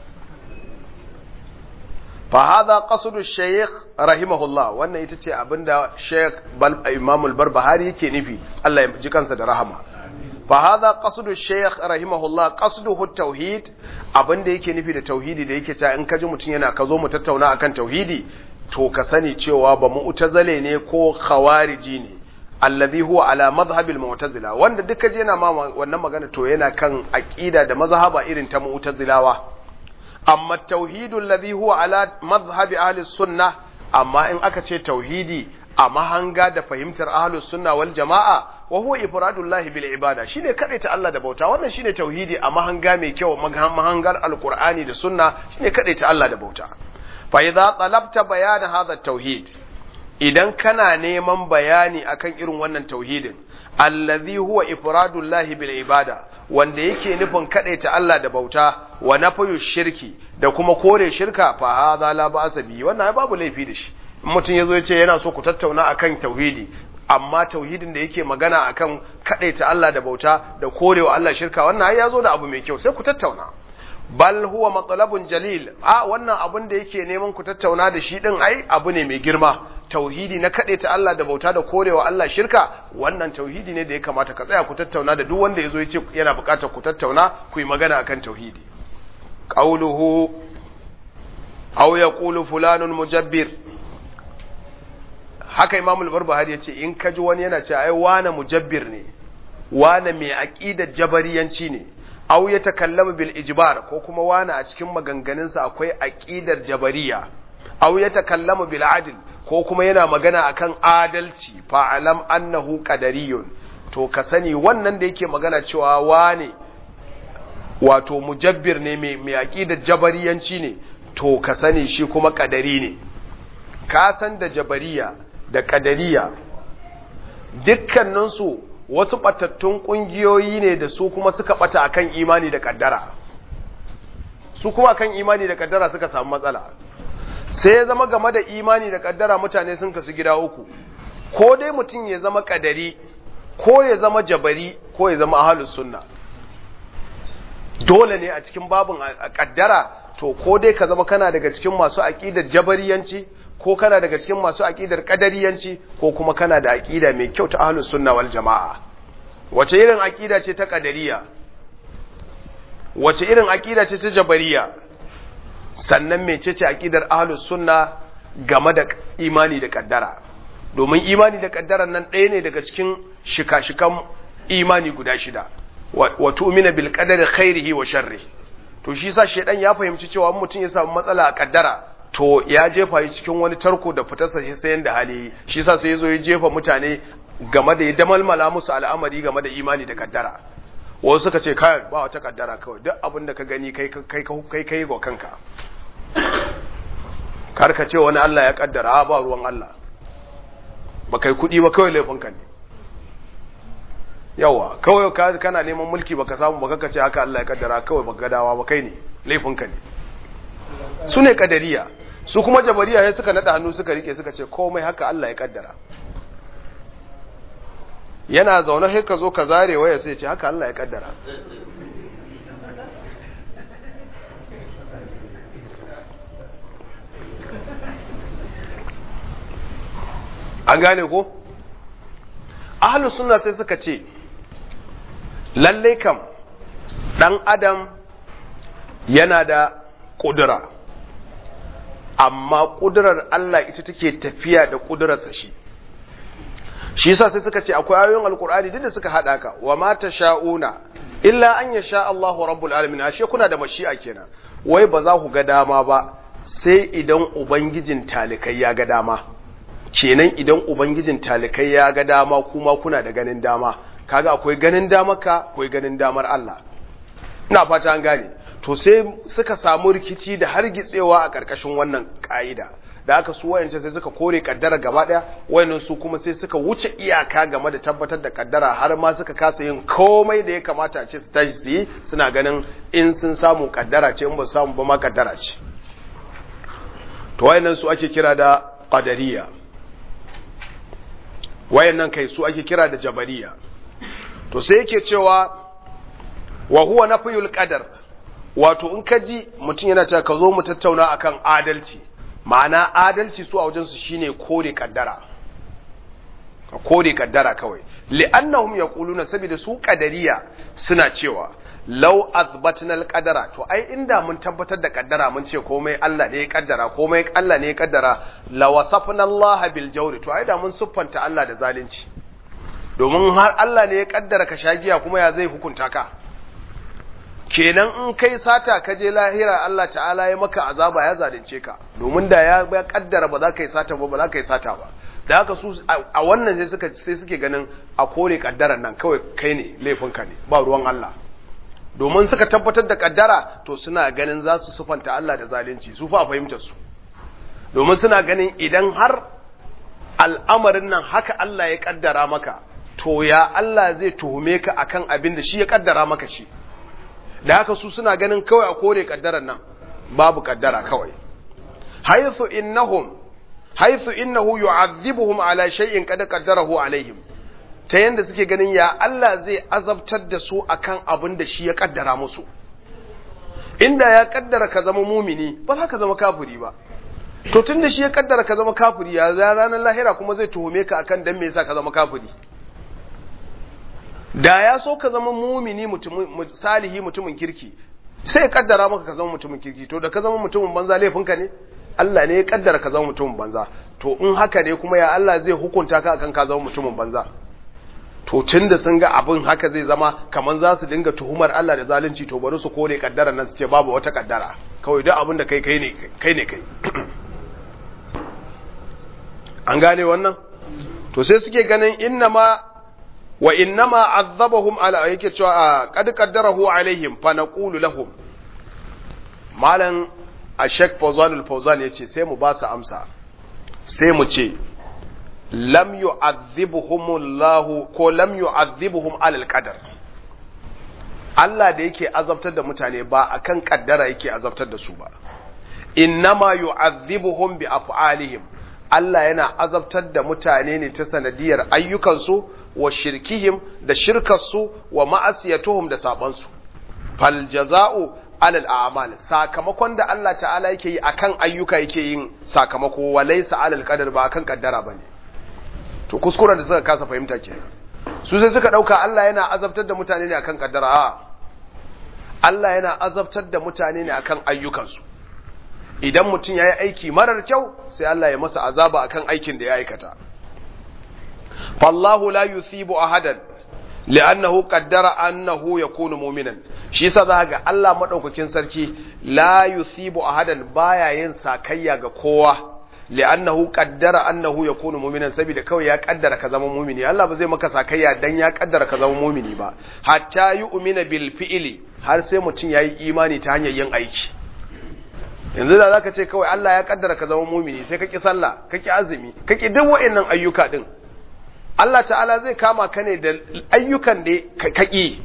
fa hadha qasdu shaykh rahimahullah wannan ita ce abinda shaykh imam al-barbahari yake nufi Allah ya ji kansa da rahama fa hadha qasdu shaykh rahimahullah qasduhu at-tauhid abinda yake nufi da tauhidi da yake cewa in ka ji mutun yana ka zo mu tattauna akan tauhidi to ka sani cewa ba mu'tazile ne ko khawariji ne alladhi huwa ala madhhab al-mu'tazila wanda duka je yana ma wannan magana to yana kan aqida da mazhaba irin ta mu'tazilawa amma tauhidu alladhi huwa ala madhhab ahli sunnah amma in aka ce tauhidi a mahanga da fahimtar ahlus sunna wal jama'a wa huwa ifradullahi bil ibada shine ta Allah da bauta wannan shine tauhidi a mahanga mai kyau mahangar alqur'ani da sunna shine ta Allah da bauta fa idza talabta bayan hadha tauhid idan kana neman bayani akan irin wannan tauhidin allazi huwa ifradullahi bil ibada wanda yake nufin ta Allah da bauta wa nafayu shirki da kuma kore shirka fa hadha la ba'sa bi wannan babu laifi da shi mutum yazo ya ce yana so ku tattauna akan tauhidi amma tauhidin da yake magana akan ta Allah da bauta da korewa Allah shirka wannan ai yazo da abu mai kyau sai ku tattauna bal huwa matlabun jalil a wannan abun da yake neman ku tattauna da shi din ai abu ne mai girma tauhidi na ta Allah da bauta da korewa Allah shirka wannan tauhidi ne da ya kamata ka tsaya ku tattauna da duk wanda yazo yace yana bukatar ku tattauna ku yi magana akan tauhidi qawluhu aw yaqulu fulanun mujabbir haka Imam al-Barbahari yace in kaji wani yana cewa ai wana mujabbir ne wana mai aqidar jabariyanci ne aw ya takallamu bil ijbar ko kuma wana a cikin maganganunsa akwai aqidar jabariya aw ya takallamu bil adl ko kuma yana magana akan adalci fa alam annahu qadariyun to ka sani wannan da yake magana cewa wane wato mujabbir ne mai mai aqidar jabariyanci ne to ka sani shi kuma kadari ne ka san da jabariya da kadariya dukkaninsu wasu batattun kungiyoyi ne da su kuma suka bata akan imani da kaddara su kuma akan imani da kaddara suka samu matsala sai ya zama game da imani da kaddara mutane sun kasu gida uku ko dai mutum ya zama kadari ko ya zama jabari ko ya zama ahlus sunna dole ne a cikin babin kaddara to ko dai ka zama kana daga cikin masu aqidar jabariyanci ko kana daga cikin masu aqidar qadariyanci ko kuma kana da aqida mai kyau ta ahlus sunna wal jamaa wace irin aqida ce ta qadariya wace irin aqida ce ta jabariya sannan mecece aqidar ahlus sunna game da imani da kaddara domin imani da kaddaran nan ɗaya ne daga cikin shika-shikan imani guda shida wa tu'mina bil qadari khairihi wa sharri to shi sa shedan ya fahimci cewa mutum ya samu matsala a kaddara to ya jefa shi cikin wani tarko da fitarsa shi sai yanda hali shi sa sai yazo ya jefa mutane game da ya damalmala musu al'amari game da imani da kaddara wasu suka ce kai ba wata kaddara kawai duk abin da ka gani kai kai kai kai ga kanka kar ka ce wani Allah ya kaddara ba ruwan Allah ba kai kudi ba kawai laifinka ne yawa kawai ka kana neman mulki baka samu baka kace haka Allah ya kaddara kawai baka gadawa ba kai ne laifinka ne su ne kadariya su kuma jabariya sai suka nada hannu suka rike suka ce komai haka Allah ya kaddara yana zaune sai ka zo ka zare waya sai ce haka Allah ya kaddara an gane ko ahlus sunna sai suka ce lalle kam dan adam yana da kudura amma kudurar Allah ita take tafiya da kudurarsa shi shi yasa sai suka ce akwai ayoyin alkur'ani duk da suka hada ka wa ma sha'una illa an yasha Allahu rabbul alamin ashe kuna da mashi'a kenan wai ba za ku ga dama ba sai idan ubangijin talikai ya ga dama kenan idan ubangijin talikai ya ga dama kuma kuna da ganin dama kaga akwai ganin damarka akwai ganin damar Allah ina fata an gane to sai suka samu rikici da hargitsewa a karkashin wannan ka'ida da aka su wayance sai suka kore kaddara gaba daya wayannan su kuma sai suka wuce iyaka game da tabbatar da kaddara har ma suka kasa yin komai da ya kamata a ce su tashi su yi suna ganin in sun samu kaddara ce in ba samu ba ma kaddara ce to wayannan su ake kira da qadariya wayannan kai su ake kira da jabariya to sai yake cewa wa huwa nafyul qadar wato in ka ji mutum yana cewa ka zo mu tattauna akan adalci ma'ana adalci su a wajen su shine kore kaddara ka kore kaddara kawai li'annahum yaquluna saboda su qadariya suna cewa law azbatna al-qadara to ai inda mun tabbatar da kaddara mun ce komai Allah ne ya kaddara komai Allah ne ya kaddara la wasafna Allah bil jawri to ai da mun siffanta Allah da zalunci domin har Allah ne ya kaddara ka shagiya kuma ya zai hukunta ka kenan in kai sata ka je lahira Allah ta'ala ya maka azaba ya zalunce ka domin da ya kaddara ba za ka yi sata ba ba za ka yi sata ba da haka su a wannan sai suka sai suke ganin a kore kaddaran nan kawai kai ne laifinka ne ba ruwan Allah domin suka tabbatar da kaddara to suna ganin za su sufanta Allah da zalunci su fa fahimtar su domin suna ganin idan har al'amarin nan haka Allah ya kaddara maka to ya Allah zai tuhume ka akan abin da shi ya kaddara maka shi da haka su suna ganin kawai a kore kaddaran nan babu kaddara kawai haythu innahum haythu innahu yu'adhibuhum ala shay'in qad qaddarahu alaihim ta yanda suke ganin ya Allah zai azabtar da su akan abin da shi ya kaddara musu inda ya kaddara ka zama mumini ba za ka zama kafiri ba to tun da shi ya kaddara ka zama kafiri ya ranar lahira kuma zai tuhume ka akan dan me yasa ka zama kafiri da ya so ka zama mumini mutumin salihi mutumin kirki sai ya kaddara maka ka zama mutumin kirki to da ka zama mutumin banza laifinka ne Allah ne ya kaddara ka zama mutumin banza to in haka ne kuma ya Allah zai hukunta ka akan ka zama mutumin banza to tun da sun ga abin haka zai zama kamar za su dinga tuhumar Allah da zalunci to bari su kore kaddara nan su ce babu wata kaddara kawai duk abin da kai kai ne kai ne kai an gane wannan to sai suke ganin inna ma wa innama azabahum ala yake cewa qad qaddarahu alaihim fa naqulu lahum malan a Sheikh Fawzanul Fawzan yace sai mu ba su amsa sai mu ce lam yu'adhibuhumullahu ko lam yu'adhibuhum alal qadar Allah da yake azabtar da mutane ba akan kaddara yake azabtar da su ba innama yu'adhibuhum bi af'alihim Allah yana azabtar da mutane ne ta sanadiyar ayyukansu wa shirkihim da shirkarsu wa ma'asiyatuhum da sabansu fal jaza'u alal a'mal sakamakon da Allah ta'ala yake yi akan ayyuka yake yin sakamako wa laysa alal qadar ba akan kaddara bane to kuskuren da suka kasa fahimta kenan su sai suka dauka Allah yana azabtar da mutane ne akan kaddara a Allah yana azabtar da mutane ne akan ayyukansu idan mutum ya yi aiki marar kyau sai Allah ya masa azaba akan aikin da ya aikata fallahu la yuthibu ahadan li'annahu qaddara annahu yakunu mu'minan shi yasa za ga Allah madaukakin sarki la yuthibu ahadan baya yin sakayya ga kowa li'annahu qaddara annahu yakunu mu'minan saboda kawai ya kaddara ka zama mu'mini Allah ba zai maka sakayya dan ya kaddara ka zama mu'mini ba hatta yu'mina bil fi'li har sai mutum yayi imani ta hanyar yin aiki yanzu da zaka ce kawai Allah ya kaddara ka zama mumini sai ka ki sallah ka ki azumi ka ki duk wa'annan ayyuka din Allah ta'ala zai kama ka ne da ayyukan da ka ki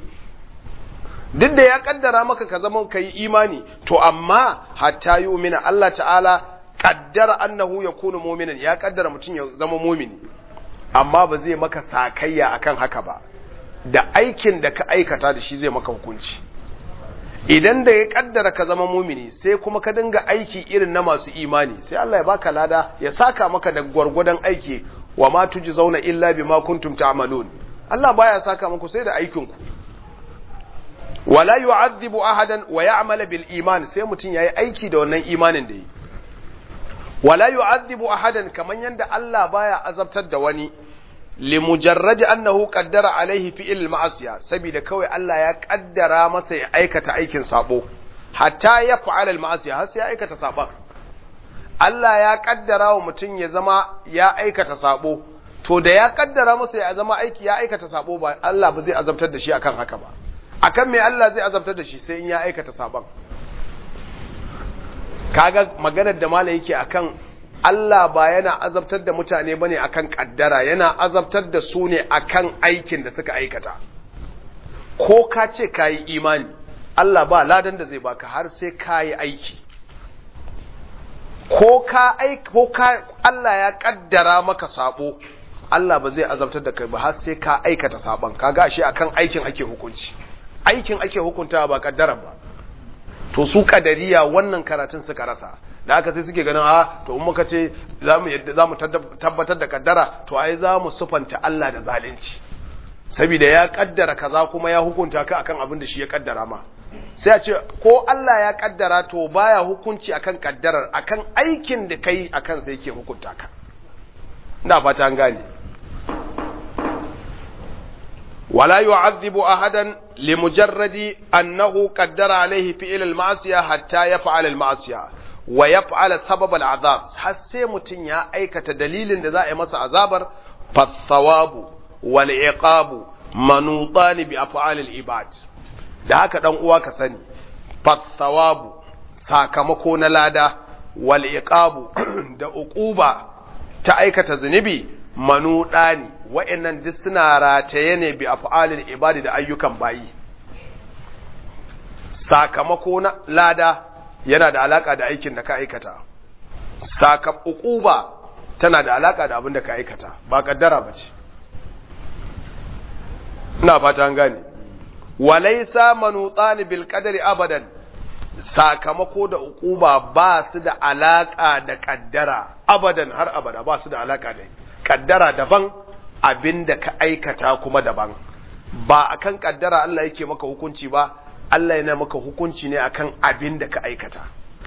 duk da ya kaddara maka ka zama kai imani to amma hatta yu'mina Allah ta'ala kaddara annahu yakunu mu'minan ya kaddara mutum ya zama mumini amma ba zai maka sakayya akan haka ba da aikin da ka aikata da shi zai maka hukunci idan da ya kaddara ka zama mumini sai kuma ka dinga aiki irin na masu imani sai Allah ya baka lada ya saka maka da gwargwadon aiki wa ma zauna illa bima kuntum ta'malun Allah baya saka muku sai da aikin ku wala yu'adhibu ahadan wa ya'mala bil iman sai mutun yayi aiki da wannan imanin da yi wala yu'adhibu ahadan kaman yanda Allah baya azabtar da wani limujarradi annahu qaddara alaihi fi'il ma'asiya saboda kawai Allah ya kaddara masa ya aikata aikin sabo hatta ya fa'ala al-ma'asiya har sai ya aikata saban Allah ya kaddara wa mutum ya zama ya aikata sabo to da ya kaddara masa ya zama aiki ya aikata sabo ba Allah ba zai azabtar da shi akan haka ba akan me Allah zai azabtar da shi sai in ya aikata saban kaga maganar da malai yake akan Allah ba yana azabtar da mutane bane akan kaddara yana azabtar da su ne akan aikin da suka aikata ko ka ce kayi imani Allah ba ladan da zai baka har sai kayi aiki ko ka aik ko ka Allah ya kaddara maka sabo Allah ba zai azabtar da kai ba har sai ka aikata saban kaga shi akan aikin ake hukunci aikin ake hukuntawa ba kaddara ba to su kadariya wannan karatun suka rasa da haka sai suke ganin a to in muka ce zamu yadda zamu tabbatar da kaddara to ai zamu sufanta Allah da zalunci saboda ya kaddara kaza kuma ya hukunta ka akan abin da shi ya kaddara ma sai a ce ko Allah ya kaddara to baya hukunci akan kaddarar akan aikin da kai akan sai yake hukunta ka ina fata an gane ولا يعذب أحدا لمجرد أنه قدر عليه فعل المعصية حتى يفعل المعصية ويفعل سبب العذاب حسي متن يا أيكة دليل لذا مس عذابر فالثواب والعقاب منوطان بأفعال العباد da haka dan uwa ka sani fathawabu sakamako na lada wal iqabu da uquba ta aikata zunubi manuda ne wa'annan duk suna rataye ne bi af'alil ibadi da ayyukan bayi sakamako na lada yana da alaka da aikin da ka aikata sakam uquba tana da alaka da abin da ka aikata ba kaddara bace ina fata an gane walaysa manutan bil qadari abadan sakamako da uquba ba su da alaka da kaddara abadan har abada ba su da alaka da kaddara daban abin da ka aikata kuma daban ba akan kaddara Allah yake maka hukunci ba Allah yana maka hukunci ne akan abin da ka aikata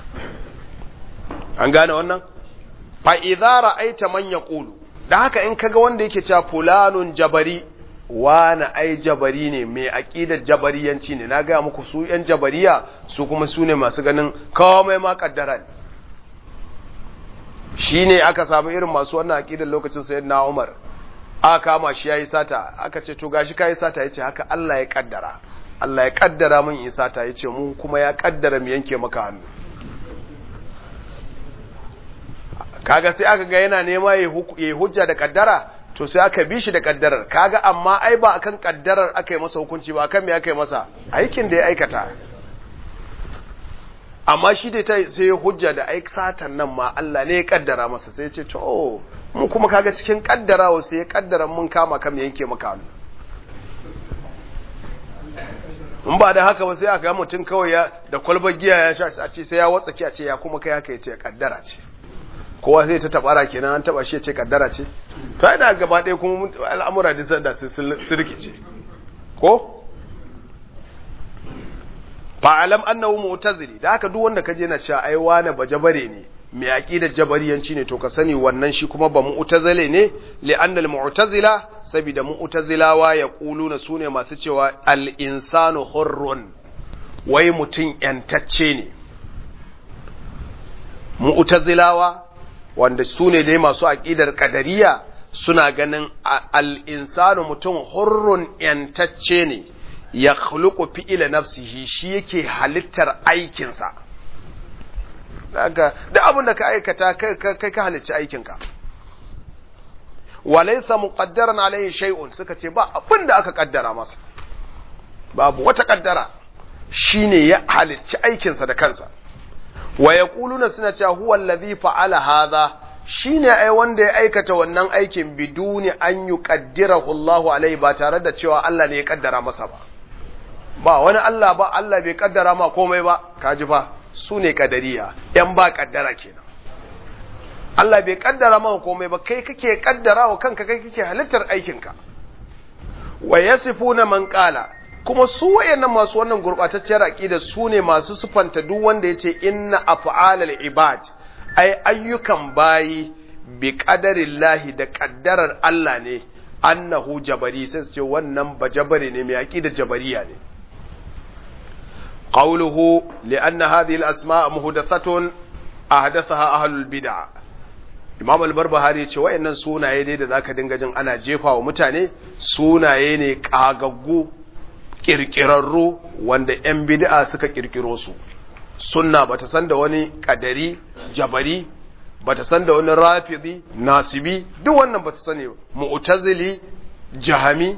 an gane wannan fa idza ra'aita man yaqulu da haka in kaga wanda yake cewa fulanun jabari wani ai jabari ne mai aqidar jabariyanci ne na ga muku su yan jabariya su kuma su ne masu ganin komai ma kaddara ne shine aka samu irin masu wannan aqidar lokacin sayyidina Umar aka kama shi yayi sata aka ce to gashi kai sata yace haka Allah ya kaddara Allah ya kaddara min in sata yace mu kuma ya kaddara mu yanke maka hannu kaga sai aka ga yana nema ya yi hujja da kaddara to sai aka bi shi da kaddarar kaga amma ai ba akan kaddarar aka yi masa hukunci ba akan me aka yi masa aikin da ya aikata amma shi da ta sai hujja da ai satan nan ma Allah ne ya kaddara masa sai ya ce to mu kuma kaga cikin kaddarawa sai ya kaddara mun kama kam yanke maka hannu in ba da haka ba sai aka ga mutum kawai ya da kwalbar giya ya sha a ce sai ya watsaki a ce ya kuma kai haka ya ce kaddara ce kowa sai ta tabara kenan an taba shi ya ce kaddara ce to ai da gaba ɗaya kuma al'amura da sanda sun rikice ko fa'alam annahu mu'tazili da haka duk wanda kaje na cewa ai wani bajabare ne mai aqidar jabariyanci ne to ka sani wannan shi kuma ba mu'tazile ne li'anna al-mu'tazila saboda mu'tazilawa ya kuluna sune masu cewa al-insanu hurrun wai mutun yantacce ne mu'tazilawa wanda sune dai masu aqidar qadariya suna ganin al-insanu mutum hurrun yantacce ne ya khuluqu fi'ila nafsihi shi yake halittar aikinsa daga da abin da ka aikata kai ka halicci aikinka walaysa muqaddaran alayhi shay'un suka ce ba abin da aka kaddara masa babu wata kaddara shine ya halicci aikinsa da kansa wa yaquluna suna cewa huwa allazi fa'ala hadha shine ai wanda ya aikata wannan aikin biduni an yuqaddirahu Allahu alaihi ba tare da cewa Allah ne ya kaddara masa ba ba wani Allah ba Allah bai kaddara ma komai ba kaji fa su ne kadariya yan ba kaddara kenan Allah bai kaddara ma komai ba kai kake kaddara wa kanka kai kake halittar aikinka wa yasifuna man qala kuma su wayannan masu wannan gurbatacciyar aqida su ne masu sufanta duk wanda yace inna af'alal ibad ai ayyukan bayi bi qadarillahi da kaddarar Allah ne annahu jabari sai su ce wannan bajabare ne mai aqida jabariya ne قوله لأن هذه الأسماء مهدثة أحدثها أهل البدع Imam al-Barbahari ya ce wayannan sunaye dai da zaka dinga jin ana jefa wa mutane sunaye ne kagaggu kirkirarru wanda ƴan bid'a suka kirkiro su sunna bata san da wani kadari jabari bata san da wani rafidi nasibi duk wannan bata sani mu'tazili jahami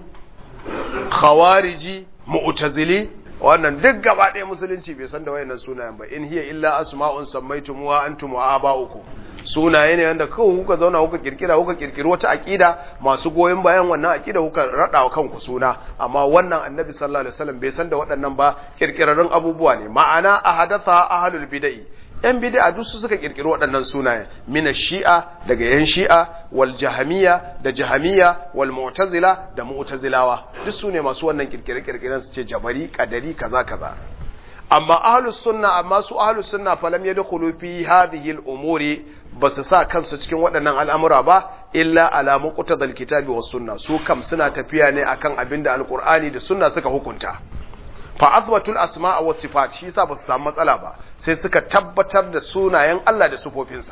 khawariji mu'tazili wannan duk gaba ɗaya musulunci bai san da wayannan sunayen ba in hiya illa asma'un sammaytumuha antum wa aba'ukum sunaye ne wanda kawai kuka zauna kuka kirkira kuka kirkiri wata aqida masu goyon bayan wannan aqida kuka rada wa kanku suna amma wannan annabi sallallahu alaihi wasallam bai san da waɗannan ba kirkirarrun abubuwa ne ma'ana ahadatha ahlul bid'ah yan bid'a duk su suka kirkiri waɗannan sunaye mina shi'a daga yan shi'a wal jahamiyya da jahamiyya wal mu'tazila da mu'tazilawa duk su ne masu wannan kirkire kirkiren su ce jabari kadari kaza kaza amma ahlus sunna amma su ahlus sunna falam yadkhulu fi hadhihi al umuri basu sa kansu cikin waɗannan al'amura ba illa ala muqtadal kitabi was sunna su kam suna tafiya ne akan abinda alqur'ani da sunna suka hukunta fa azbatul asma'a was sifat shi yasa basu samu matsala ba sai suka tabbatar da sunayen Allah da sufofinsa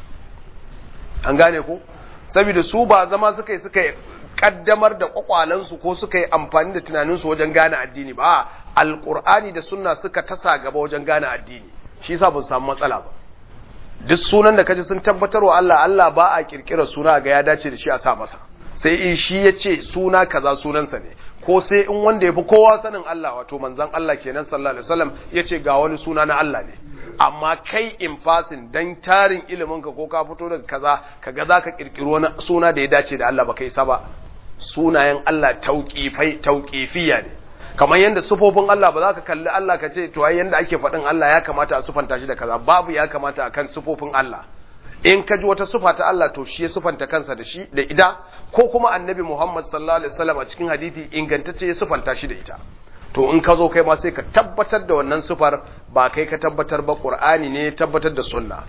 an gane ko saboda su ba zama suka yi suka kaddamar da kwakwalansu ko suka yi amfani da tunaninsu wajen gane addini ba alqur'ani da sunna suka tasa gaba wajen gane addini shi yasa basu samu matsala ba duk sunan da kaji sun tabbatar wa Allah Allah ba a kirkira suna ga ya dace da shi a sa masa sai in shi ya ce suna kaza sunansa ne ko sai in wanda ya fi kowa sanin Allah wato manzan Allah kenan sallallahu alaihi wasallam ya ce ga wani suna na Allah ne amma kai in fasin dan tarin ilimin ka ko ka fito daga kaza kaga zaka kirkiro wani suna da ya dace da Allah ba kai sa ba sunayen Allah tauqifai tauqifiya ne kamar yadda sufofin Allah ba za ka kalli Allah ka ce to ai yanda ake faɗin Allah ya kamata a sufanta shi da kaza babu ya kamata akan sufofin Allah in ka ji wata sufa ta Allah to shi ya sufanta kansa da shi da ida ko kuma annabi Muhammad sallallahu alaihi wasallam a cikin hadisi ingantacce ya sufanta shi da ita to in ka zo kai ma sai ka tabbatar da wannan sufar ba kai ka tabbatar ba Qur'ani ne ya tabbatar da sunna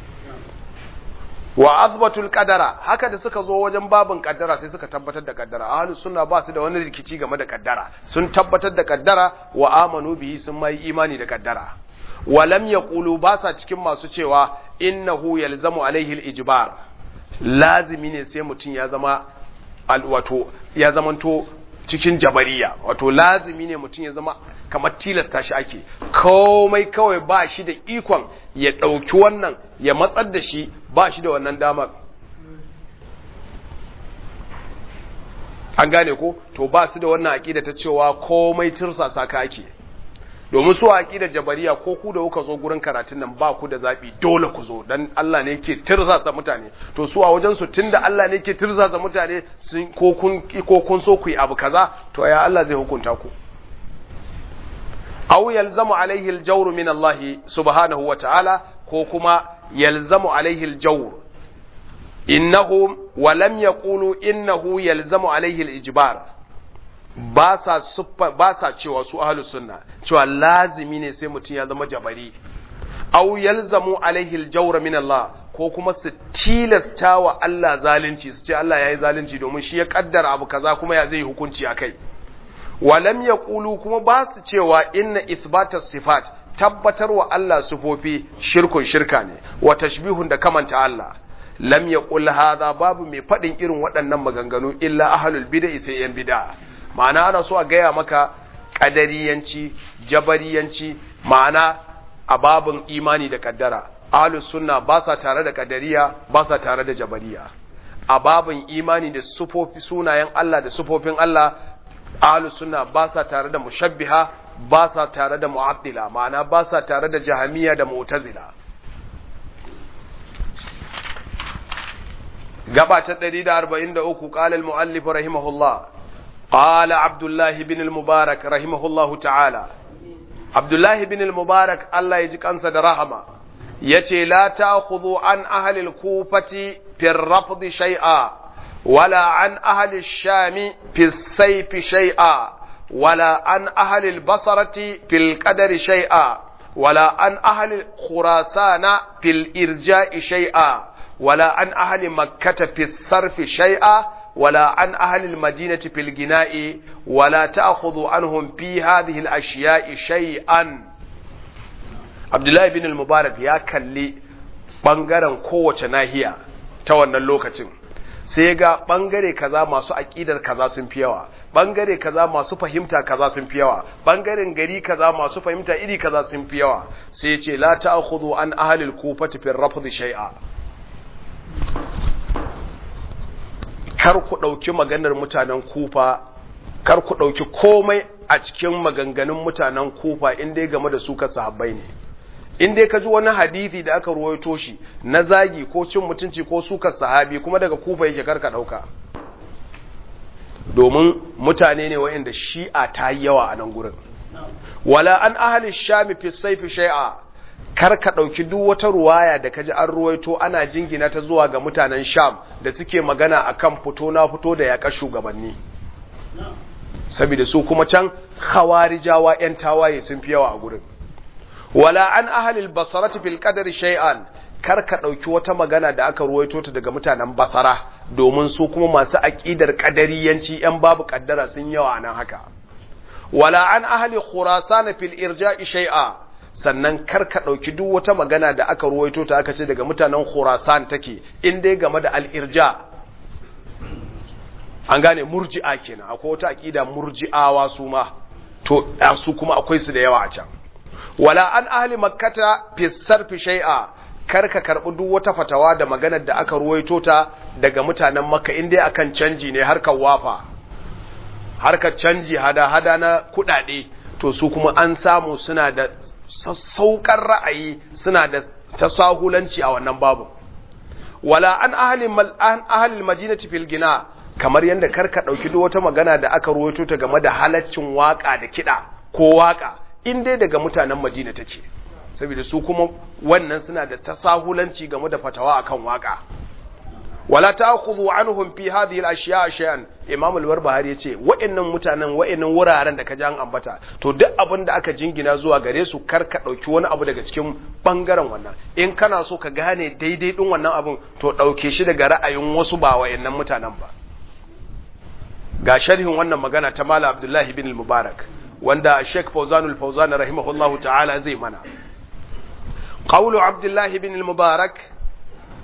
wa azbatul qadara haka da suka zo wajen babin kaddara sai suka tabbatar da kaddara ahlus sunna ba su da wani rikici game da kaddara sun tabbatar da kaddara wa amanu bihi sun mai imani da kaddara wa lam yaqulu ba sa cikin masu cewa innahu yalzamu alaihi al-ijbar lazimi ne sai mutum ya zama wato ya zamanto cikin jabariya wato lazimi ne mutum ya zama kamar tilasta shi ake komai kawai ba shi da ikon ya ɗauki wannan ya matsar da shi ba shi da wannan damar an gane ko to ba su da wannan aƙida ta cewa komai tirsasa ka ake domin su aƙida jabariya ko ku da kuka zo gurin karatun nan ba ku da zaɓi dole ku zo dan Allah ne yake tirsasa mutane to su a wajen su tunda Allah ne yake tirsasa mutane sun ko kun ko kun so ku yi abu kaza to ya Allah zai hukunta ku aw yalzamu alaihi aljawr min Allah subhanahu wa ta'ala ko kuma yalzamu alaihi aljawr innahum wa lam yaqulu innahu yalzamu alaihi alijbar ba sa ba sa cewa su ahlus sunna cewa lazimi ne sai mutum ya zama jabari aw yalzamu alaihi aljawr min Allah ko kuma su tilasta wa Allah zalunci su ce Allah yayi zalunci domin shi ya kaddara abu kaza kuma ya zai hukunci akai walam yaqulu kuma ba su cewa inna ithbata sifat tabbatar wa Allah sufofi shirkun shirka ne wa tashbihun da kamanta Allah lam yaqul hadha babu mai fadin irin waɗannan maganganu illa ahlul bid'ah sai yan bid'a ma'ana ana so a gaya maka kadariyanci jabariyanci ma'ana a babin imani da kaddara ahlus sunna ba sa tare da kadariya ba sa tare da jabariya a babin imani da sufofi sunayen Allah da sufofin Allah ahlus sunna ba sa tare da mushabbiha ba sa tare da mu'attila ma'ana ba sa tare da jahamiya da mu'tazila gaba ta 143 qala al-muallif rahimahullah qala abdullah ibn al-mubarak rahimahullah ta'ala abdullah ibn al-mubarak Allah ya ji kansa da rahama yace la ta'khudhu an ahli al-kufati fi ar-rafd shay'a ولا عن أهل الشام في السيف شيئا ولا عن أهل البصرة في القدر شيئا ولا عن أهل خراسان في الإرجاء شيئا ولا عن أهل مكة في الصرف شيئا ولا عن أهل المدينة في الجناء ولا تأخذ عنهم في هذه الأشياء شيئا عبد الله بن المبارك يا كلي بانغارن قوة ناهية توانا اللوكتين sai ga bangare kaza masu aƙidar kaza sun fi yawa bangare kaza masu fahimta kaza sun fi yawa bangaren gari kaza masu fahimta iri kaza sun fi yawa sai ya ce la ta'khudhu an ahli al-kufati fi rafd shay'a kar ku dauki maganar mutanen kufa kar ku dauki komai a cikin maganganun mutanen kufa in dai game da su ka sahabbai ne in dai ka ji wani hadisi da aka ruwaito shi na zagi ko cin mutunci ko sukar sahabi kuma daga kufa yake karka dauka domin mutane ne wa'anda shi'a ta yi yawa a nan gurin wala an ahli shami fi saifi shay'a karka dauki duk wata ruwaya da kaji an ruwaito ana jingina ta zuwa ga mutanen sham da suke magana akan fito na fito da yaƙa shugabanni saboda su kuma can khawarijawa yan tawaye sun fi yawa a gurin wala an ahalil basarati fil qadari shay'an kar ka dauki wata magana da aka ruwaito ta daga mutanen basara domin su kuma masu aqidar qadariyanci yan babu kaddara sun yawa nan haka wala an ahli khurasan fil irja'i shay'a sannan kar ka dauki duk wata magana da aka ruwaito ta aka ce daga mutanen khurasan take in dai game da al irja an gane murji'a kenan akwai wata aqida murji'awa su ma to su kuma akwai su da yawa a can wala an ahli makkata fi sarfi shay'a kar ka karbi duk wata fatawa da maganar da aka ruwaito ta daga mutanen makka in dai akan canji ne harkar wafa harkar canji hada hada na kudade to su kuma an samu suna da sassauƙar ra'ayi suna da tasahulanci a wannan babu wala an ahli an ahli madinati fil gina kamar yanda karka dauki duk wata magana da aka ruwaito ta game da halaccin waka da kida ko waka in dai daga mutanen Madina take saboda su kuma wannan suna da tasahulanci game da fatawa akan waka wala ta'khudhu anhum fi hadhihi al-ashya' shay'an imam al-barbahari yace wa'annan mutanen wa'annan wuraren da ka ji an ambata to duk abin da aka jingina zuwa gare su kar ka dauki wani abu daga cikin bangaren wannan in kana so ka gane daidai din wannan abun to dauke shi daga ra'ayin wasu ba wa'annan mutanen ba ga sharhin wannan magana ta Malam Abdullahi bin al-Mubarak wanda Sheikh Fawzan al-Fawzan rahimahullahu ta'ala zai mana qawlu Abdullahi bin al-Mubarak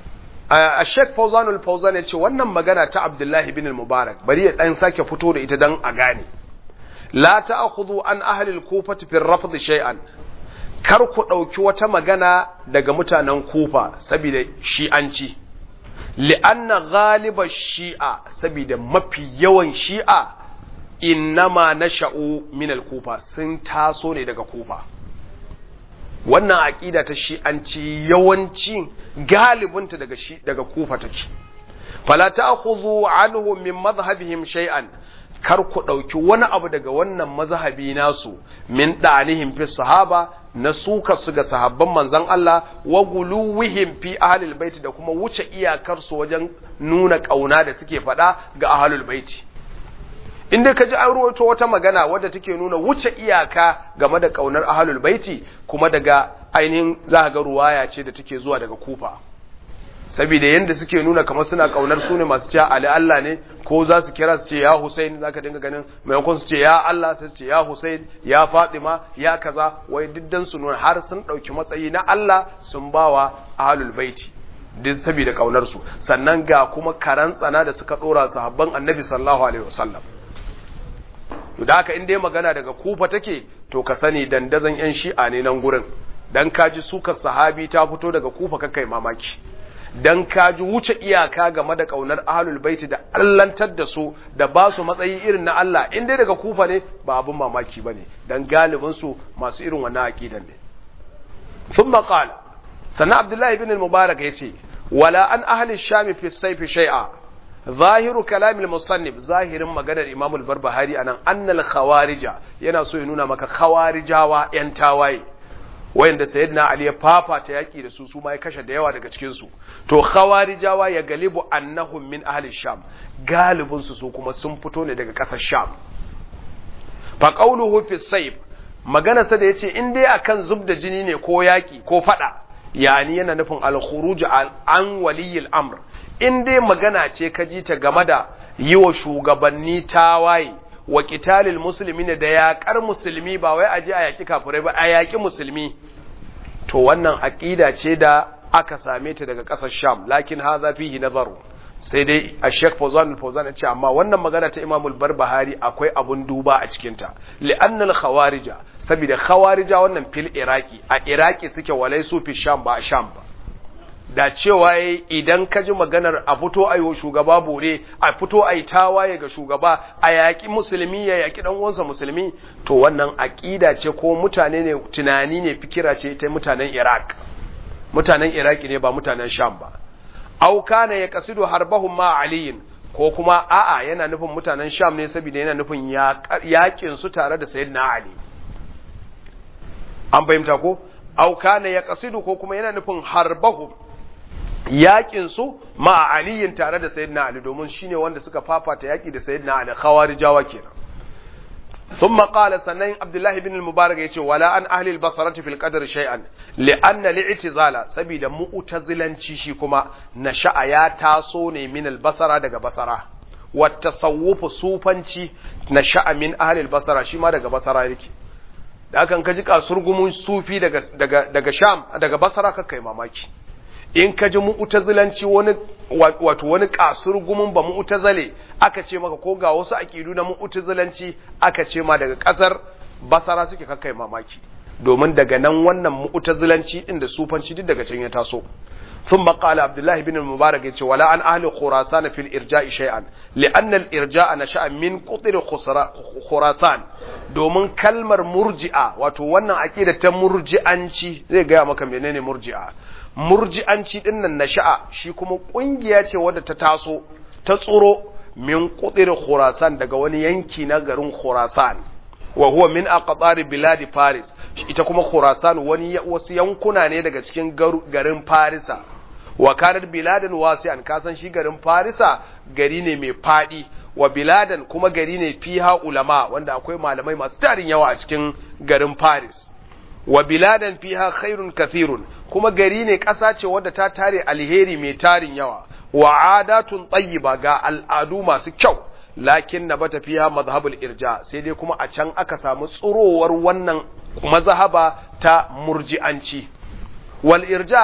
a Sheikh Fawzanul Fawzan ya ce wannan magana ta Abdullahi bin Mubarak bari ya dan sake fito da ita dan a gane la ta'khudhu an ahli al-kufati fi rafd shay'an kar ku dauki wata magana daga mutanen Kufa saboda shi'anci li'anna ghaliba shi'a saboda mafi yawan shi'a innama nasha'u min al-kufa sun taso ne daga Kufa wannan aƙida ta shi'anci yawanci galibinta daga shi daga kufa take fala ta'khudhu anhu min madhhabihim shay'an kar ku dauki wani abu daga wannan mazhabi nasu min da'anihim fi sahaba na suka su ga sahabban manzon Allah wa guluwihim fi ahlil bait da kuma wuce iyakar su wajen nuna kauna da suke faɗa ga ahlul bait in dai ka ji an ruwaito wata magana wadda take nuna wuce iyaka game da kaunar ahlul baiti kuma daga ainihin za ga ruwaya ce da take zuwa daga kufa saboda yanda suke nuna kamar suna kaunar su ne masu cewa ali Allah ne ko za su kira su ce ya Hussein zaka dinga ganin maimakon su ce ya Allah sai su ce ya Hussein ya Fatima ya kaza wai diddan su nuna har sun dauki matsayi na Allah sun bawa ahlul baiti duk saboda kaunar su sannan ga kuma karan tsana da suka dora sahabban annabi sallallahu alaihi wasallam to da haka in dai magana daga kufa take to ka sani dandazon yan shi'a ne nan gurin dan kaji sukar sahabi ta fito daga kufa kakai mamaki dan kaji wuce iyaka game da kaunar ahlul baiti da allantar da su da ba su matsayi irin na Allah in dai daga kufa ne ba abun mamaki bane dan galibin su masu irin wannan aqidan ne thumma qala sannan abdullahi ibn al-mubarak yace wala an ahli sham fi sayfi shay'a zahiru kalamil musannif zahirin maganar imam al-barbahari anan annal khawarija yana so ya nuna maka khawarijawa yan tawaye wayanda sayyidina ali ya fafata yaki da su su ma ya kashe da yawa daga cikin su to khawarijawa ya galibu annahum min ahli sham galibin su su kuma sun fito ne daga kasar sham fa qawluhu fi sayf magana sa da yace in dai akan zub da jini ne ko yaki ko fada yani yana nufin al-khuruj an waliyil amr in dai magana ce ka ji ta game da yi wa shugabanni tawaye wa qitalil muslimin da yaƙar musulmi ba wai aje a yaƙi kafirai ba a yaƙi musulmi to wannan aqida ce da aka same ta daga ƙasar Sham lakin hadha fihi nazaru sai dai a Sheikh Fawzan al-Fawzan ya ce amma wannan magana ta Imam al-Barbahari akwai abun duba a cikin ta li'anna al-khawarija saboda khawarija wannan fil iraki a iraki suke walai su fi Sham ba a Sham ba da cewa idan ka ji maganar a fito a yi shugaba bore a fito a yi tawaye ga shugaba a yaƙi musulmi ya yaƙi ɗan uwansa musulmi to wannan aƙida ce ko mutane ne tunani ne fikira ce ta mutanen iraq mutanen iraki ne ba mutanen sham ba au kana ya kasidu harbahum ma aliyin ko kuma a'a yana nufin mutanen sham ne saboda yana nufin yaƙin su tare da sayyidina ali an fahimta ko au kana ya kasidu ko kuma yana nufin harbahum yakin su ma aliyin tare da sayyidina ali domin shine wanda suka fafata yaki da sayyidina ali khawarijawa kenan ثم قال سنين عبد الله بن المبارك يقول ولا أن أهل البصرة في القدر شيئا لأن الاعتزال سبيل مؤتزلا شيشي كما نشأ يا تاسوني من البصرة دقى بصرة والتصوف صوفانشي نشأ من أهل البصرة شما دقى بصرة يكي da kan kaji kasurgumun sufi daga daga daga Sham daga Basra ka kai mamaki in ka ji mu'tazilanci wani wato wani kasurgumun ba mu'tazile aka ce maka ko ga wasu aqidu na mu'tazilanci aka ce ma daga kasar Basra suke ka kai mamaki domin daga nan wannan mu'tazilanci din da sufanci duk daga can ya taso ثم قال عبد الله بن المبارك يقول ولا عن أهل خراسان في الإرجاء شيئا لأن الإرجاء نشأ من قطر خراسان domin kalmar murji'a wato wannan aqida ta murji'anci zai gaya maka menene murji'a murji'anci din nan nasha'a shi kuma kungiya ce wadda ta taso ta tsoro min qutir khurasan daga wani yanki na garin khurasan wa huwa min aqtar biladi faris ita kuma khurasan wani wasu yankuna ne daga cikin garin farisa wa kanat biladan wasi'an kasan shi garin farisa gari ne mai fadi wa biladan kuma gari ne fiha ulama wanda akwai malamai masu tarin yawa a cikin garin Paris wa biladan fiha khairun kathirun kuma gari ne ƙasa ce wadda ta tare alheri mai tarin yawa wa adatun tayyiba ga al'adu masu kyau lakin na bata fiha mazhabul irja sai dai kuma a can aka samu tsurowar wannan mazhaba ta murji'anci wal irja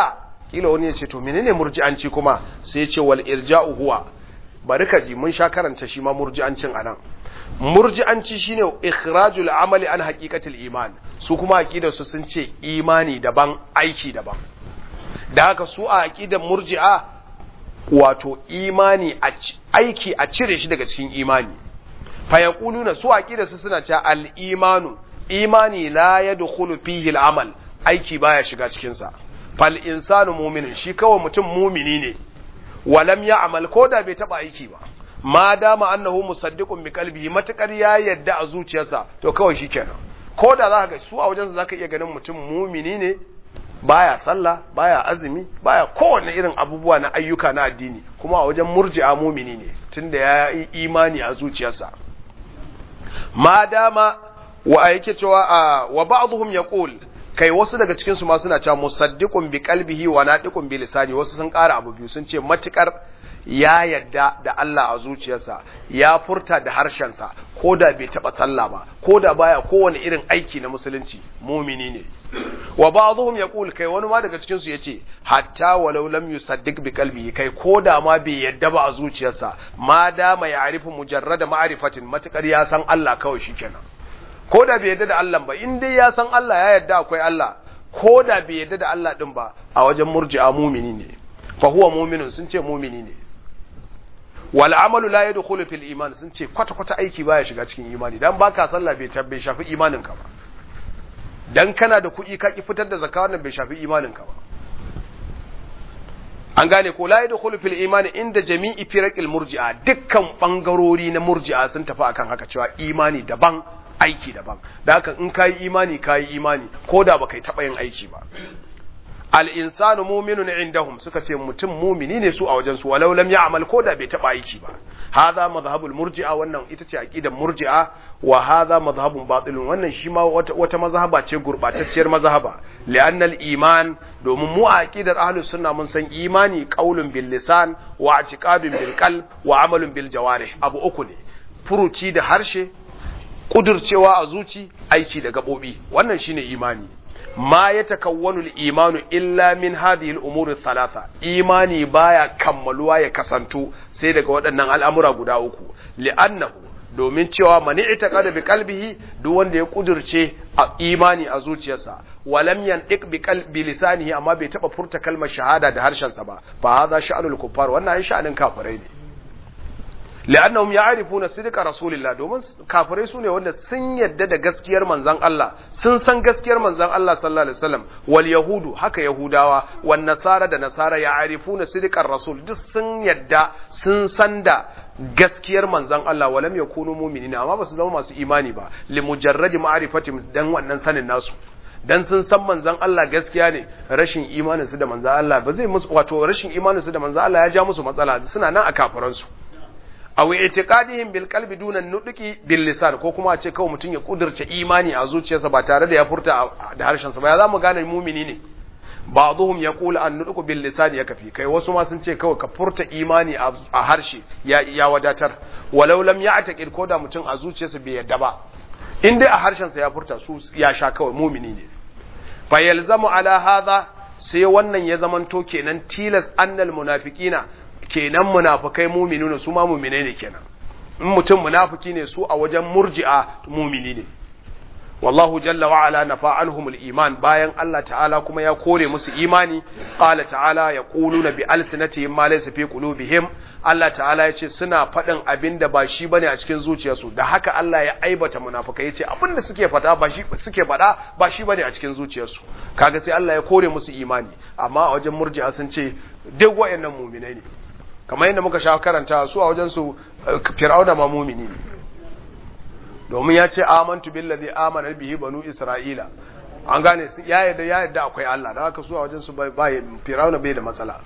kila wani ya ce to menene murji'anci kuma sai ya ce wal irja'u huwa bari ka ji mun sha karanta shi ma murji'ancin anan murji'anci shine ikhrajul amali an haqiqatil iman su kuma aqidar su sun ce imani daban aiki daban da haka su a aqidar murji'a wato imani aiki a cire shi daga cikin imani fa yaquluna su aqidar su suna cewa al imanu imani la yadkhulu fihi al amal aiki baya shiga cikin sa fal insanu mu'minun shi kawai mutum mumini ne walam ya'mal ko da bai taba aiki ba ma dama annahu musaddiqun bi qalbihi matakar ya yadda a zuciyarsa to kawai shikenan ko da zaka ga su a wajensa zaka iya ganin mutum mumini ne baya sallah baya azumi baya kowanne irin abubuwa na ayyuka na addini kuma a wajen murji'a mumini ne tunda ya yi imani a zuciyarsa ma dama wa yake cewa wa ba'dhum yaqul kai wasu daga cikin su ma suna cewa musaddiqun bi qalbihi wa nadiqun bi lisani wasu sun ƙara abu biyu sun ce matukar ya yadda da Allah a zuciyarsa ya furta da harshensa ko da bai taba sallah ba ko da baya kowane irin aiki na musulunci mumini ne wa ba'dhum yaqul kai wani ma daga cikin su yace hatta walau lam yusaddiq bi qalbihi kai ko da ma bai yadda ba a zuciyarsa ma da mai ya'rifu mujarrada ma'rifatin matukar ya san Allah kawai shikenan ko da bai yadda da Allah ba in dai ya san Allah ya yadda akwai Allah ko da bai yadda da Allah din ba a wajen murji'a mumini ne fa huwa mu'minun sun ce mumini ne wal amalu la yadkhulu fil iman sun ce kwata kwata aiki baya shiga cikin imani dan baka sallah bai tabbai shafi imanin ka ba dan kana da kuɗi ka ki fitar da zakka wannan bai shafi imanin ka ba an gane ko la yadkhulu fil iman inda jami'i firaqil murji'a dukkan bangarori na murji'a sun tafi akan haka cewa imani daban aiki daban da haka in kayi imani kayi imani ko da baka taba yin aiki ba al-insanu mu'minun indahum suka ce mutum mumini ne su a wajen su walau lam ya'mal ko da bai taba aiki ba hadha madhhabul murji'a wannan ita ce aqidar murji'a wa hadha madhhabun batilun wannan shi ma wata, wata mazhaba ce gurbatacciyar mazhaba li'anna al-iman domin mu a aqidar ahlus sunna mun san imani qaulun bil lisan wa i'tiqadun bil qalb wa amalun bil jawarih abu uku ne furuci da harshe kudurcewa a zuci aiki da gabobi wannan shine imani ma ya takawwanu al-imanu illa min hadhihi al-umuri thalatha imani baya kammaluwa ya kasantu sai daga waɗannan al'amura guda uku li'annahu domin cewa mani itaqada bi qalbihi duk wanda ya kudurce a imani a zuciyarsa walam yantiq bi qalbi lisanihi amma bai taba furta kalmar shahada da harshensa ba fa hadha sha'anul kuffar wannan ai sha'anin kafirai ne la'annahum ya'rifuna sidqa rasulillah domin kafirai sune wanda sun yadda da gaskiyar manzon Allah sun san gaskiyar manzon Allah sallallahu alaihi wasallam wal yahudu haka yahudawa wan nasara da nasara ya'rifuna sidqar rasul duk sun yadda sun san da gaskiyar manzon Allah walam yakunu mu'minina amma basu zama masu imani ba li mujarradi ma'rifati dan wannan sanin nasu dan sun san manzon Allah gaskiya ne rashin imanin su da manzon Allah ba zai musu wato rashin imanin su da manzon Allah ya ja musu matsala suna nan a kafiran su aw i'tiqadihim bil qalbi duna nudqi bil lisan ko kuma a ce kawai mutum ya kudurce imani a zuciyarsa ba tare da ya furta da harshen sa ba ya zamu gane mumini ne ba'dhum yaqulu an nudqu bil lisan ya kafi kai wasu ma sun ce kawai ka furta imani a harshe ya ya wadatar walau lam ya'taqid ko da mutum a zuciyarsa bai yadda ba in dai a harshen sa ya furta su ya sha kawai mumini ne fa yalzamu ala hadha sai wannan ya zamanto kenan tilas annal munafiqina kenan munafikai mu'minuna su ma mu'mine ne kenan in mutum munafiki ne su a wajen murji'a mu'mini ne wallahu jalla wa ala nafa anhum iman bayan Allah ta'ala kuma ya kore musu imani qala ta'ala yaquluna bi alsinatihim ma laysa fi qulubihim Allah ta'ala ya ce suna faɗin abin da ba shi bane a cikin zuciyarsu da haka Allah ya aibata munafikai ya ce abin da suke fata ba shi suke faɗa ba shi bane a cikin zuciyarsu kaga sai Allah ya kore musu imani amma a wajen murji'a sun ce duk wayannan mu'minai ne kamar yadda muka sha karanta su a wajen su fir'auna ma mu'mini ne domin ya ce amantu billazi amana bihi banu isra'ila an gane su ya yadda ya yadda akwai Allah da haka su a wajen su bai fir'auna bai da matsala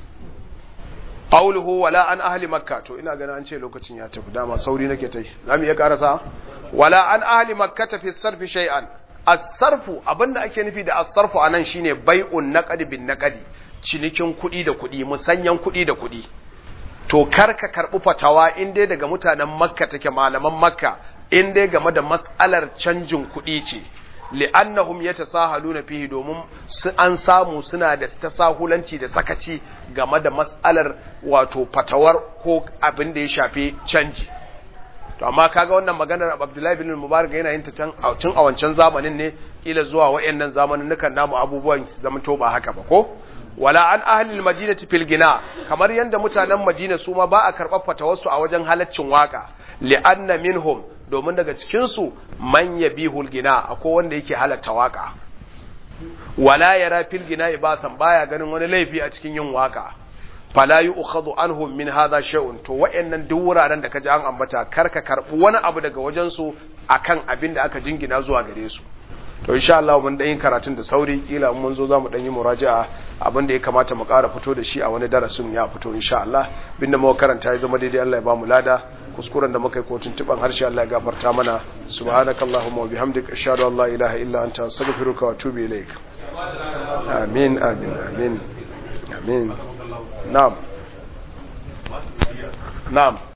qawluhu wala an ahli makka to ina ganin an ce lokacin ya tafi dama sauri nake tai zamu iya karasa wala an ahli makka fi sarfi shay'an as-sarfu abinda ake nufi da as-sarfu anan shine bai'un naqdi bin naqdi cinikin kuɗi da kuɗi musanyan kuɗi da kuɗi to kar ka karɓi fatawa in dai daga mutanen makka take malaman makka in dai game da matsalar canjin kuɗi ce li'annahum yatasahaluna fihi domin an samu suna da tasahulanci da sakaci game da mas'alar wato fatawar ko abin da ya shafi canji to amma kaga wannan maganar Abdullahi bin Mubarak yana yin ta tun a wancan zamanin ne kila zuwa wayannan zamanin nukan namu abubuwan su zama to ba haka ba ko wala an ahli al-madinati fil gina kamar yanda mutanen Madina su ma ba a karɓar fatawarsu a wajen halaccin waka li'anna minhum domin daga cikin su man yabihul gina akwai wanda yake halatta waka wala yara fil gina ibasan baya ganin wani laifi a cikin yin waka fala yu'khadhu anhum min hadha shay'un to wayannan duk wuraren da kaji an ambata karka karbi wani abu daga wajen su akan abin da aka jingina zuwa gare su to insha Allah mun dan yin karatun da sauri kila mun zo zamu dan yi muraja'a abin da ya kamata mu ƙara fito da shi a wani darasin ya fito insha Allah binda muka karanta ya zama daidai Allah ya ba mu lada kuskuren da muka yi kotun tuban harshe Allah ya gafarta mana subhanakallahumma wa bihamdika ashhadu an la ilaha illa anta astaghfiruka wa atubu ilaik amin amin amin amin na'am na'am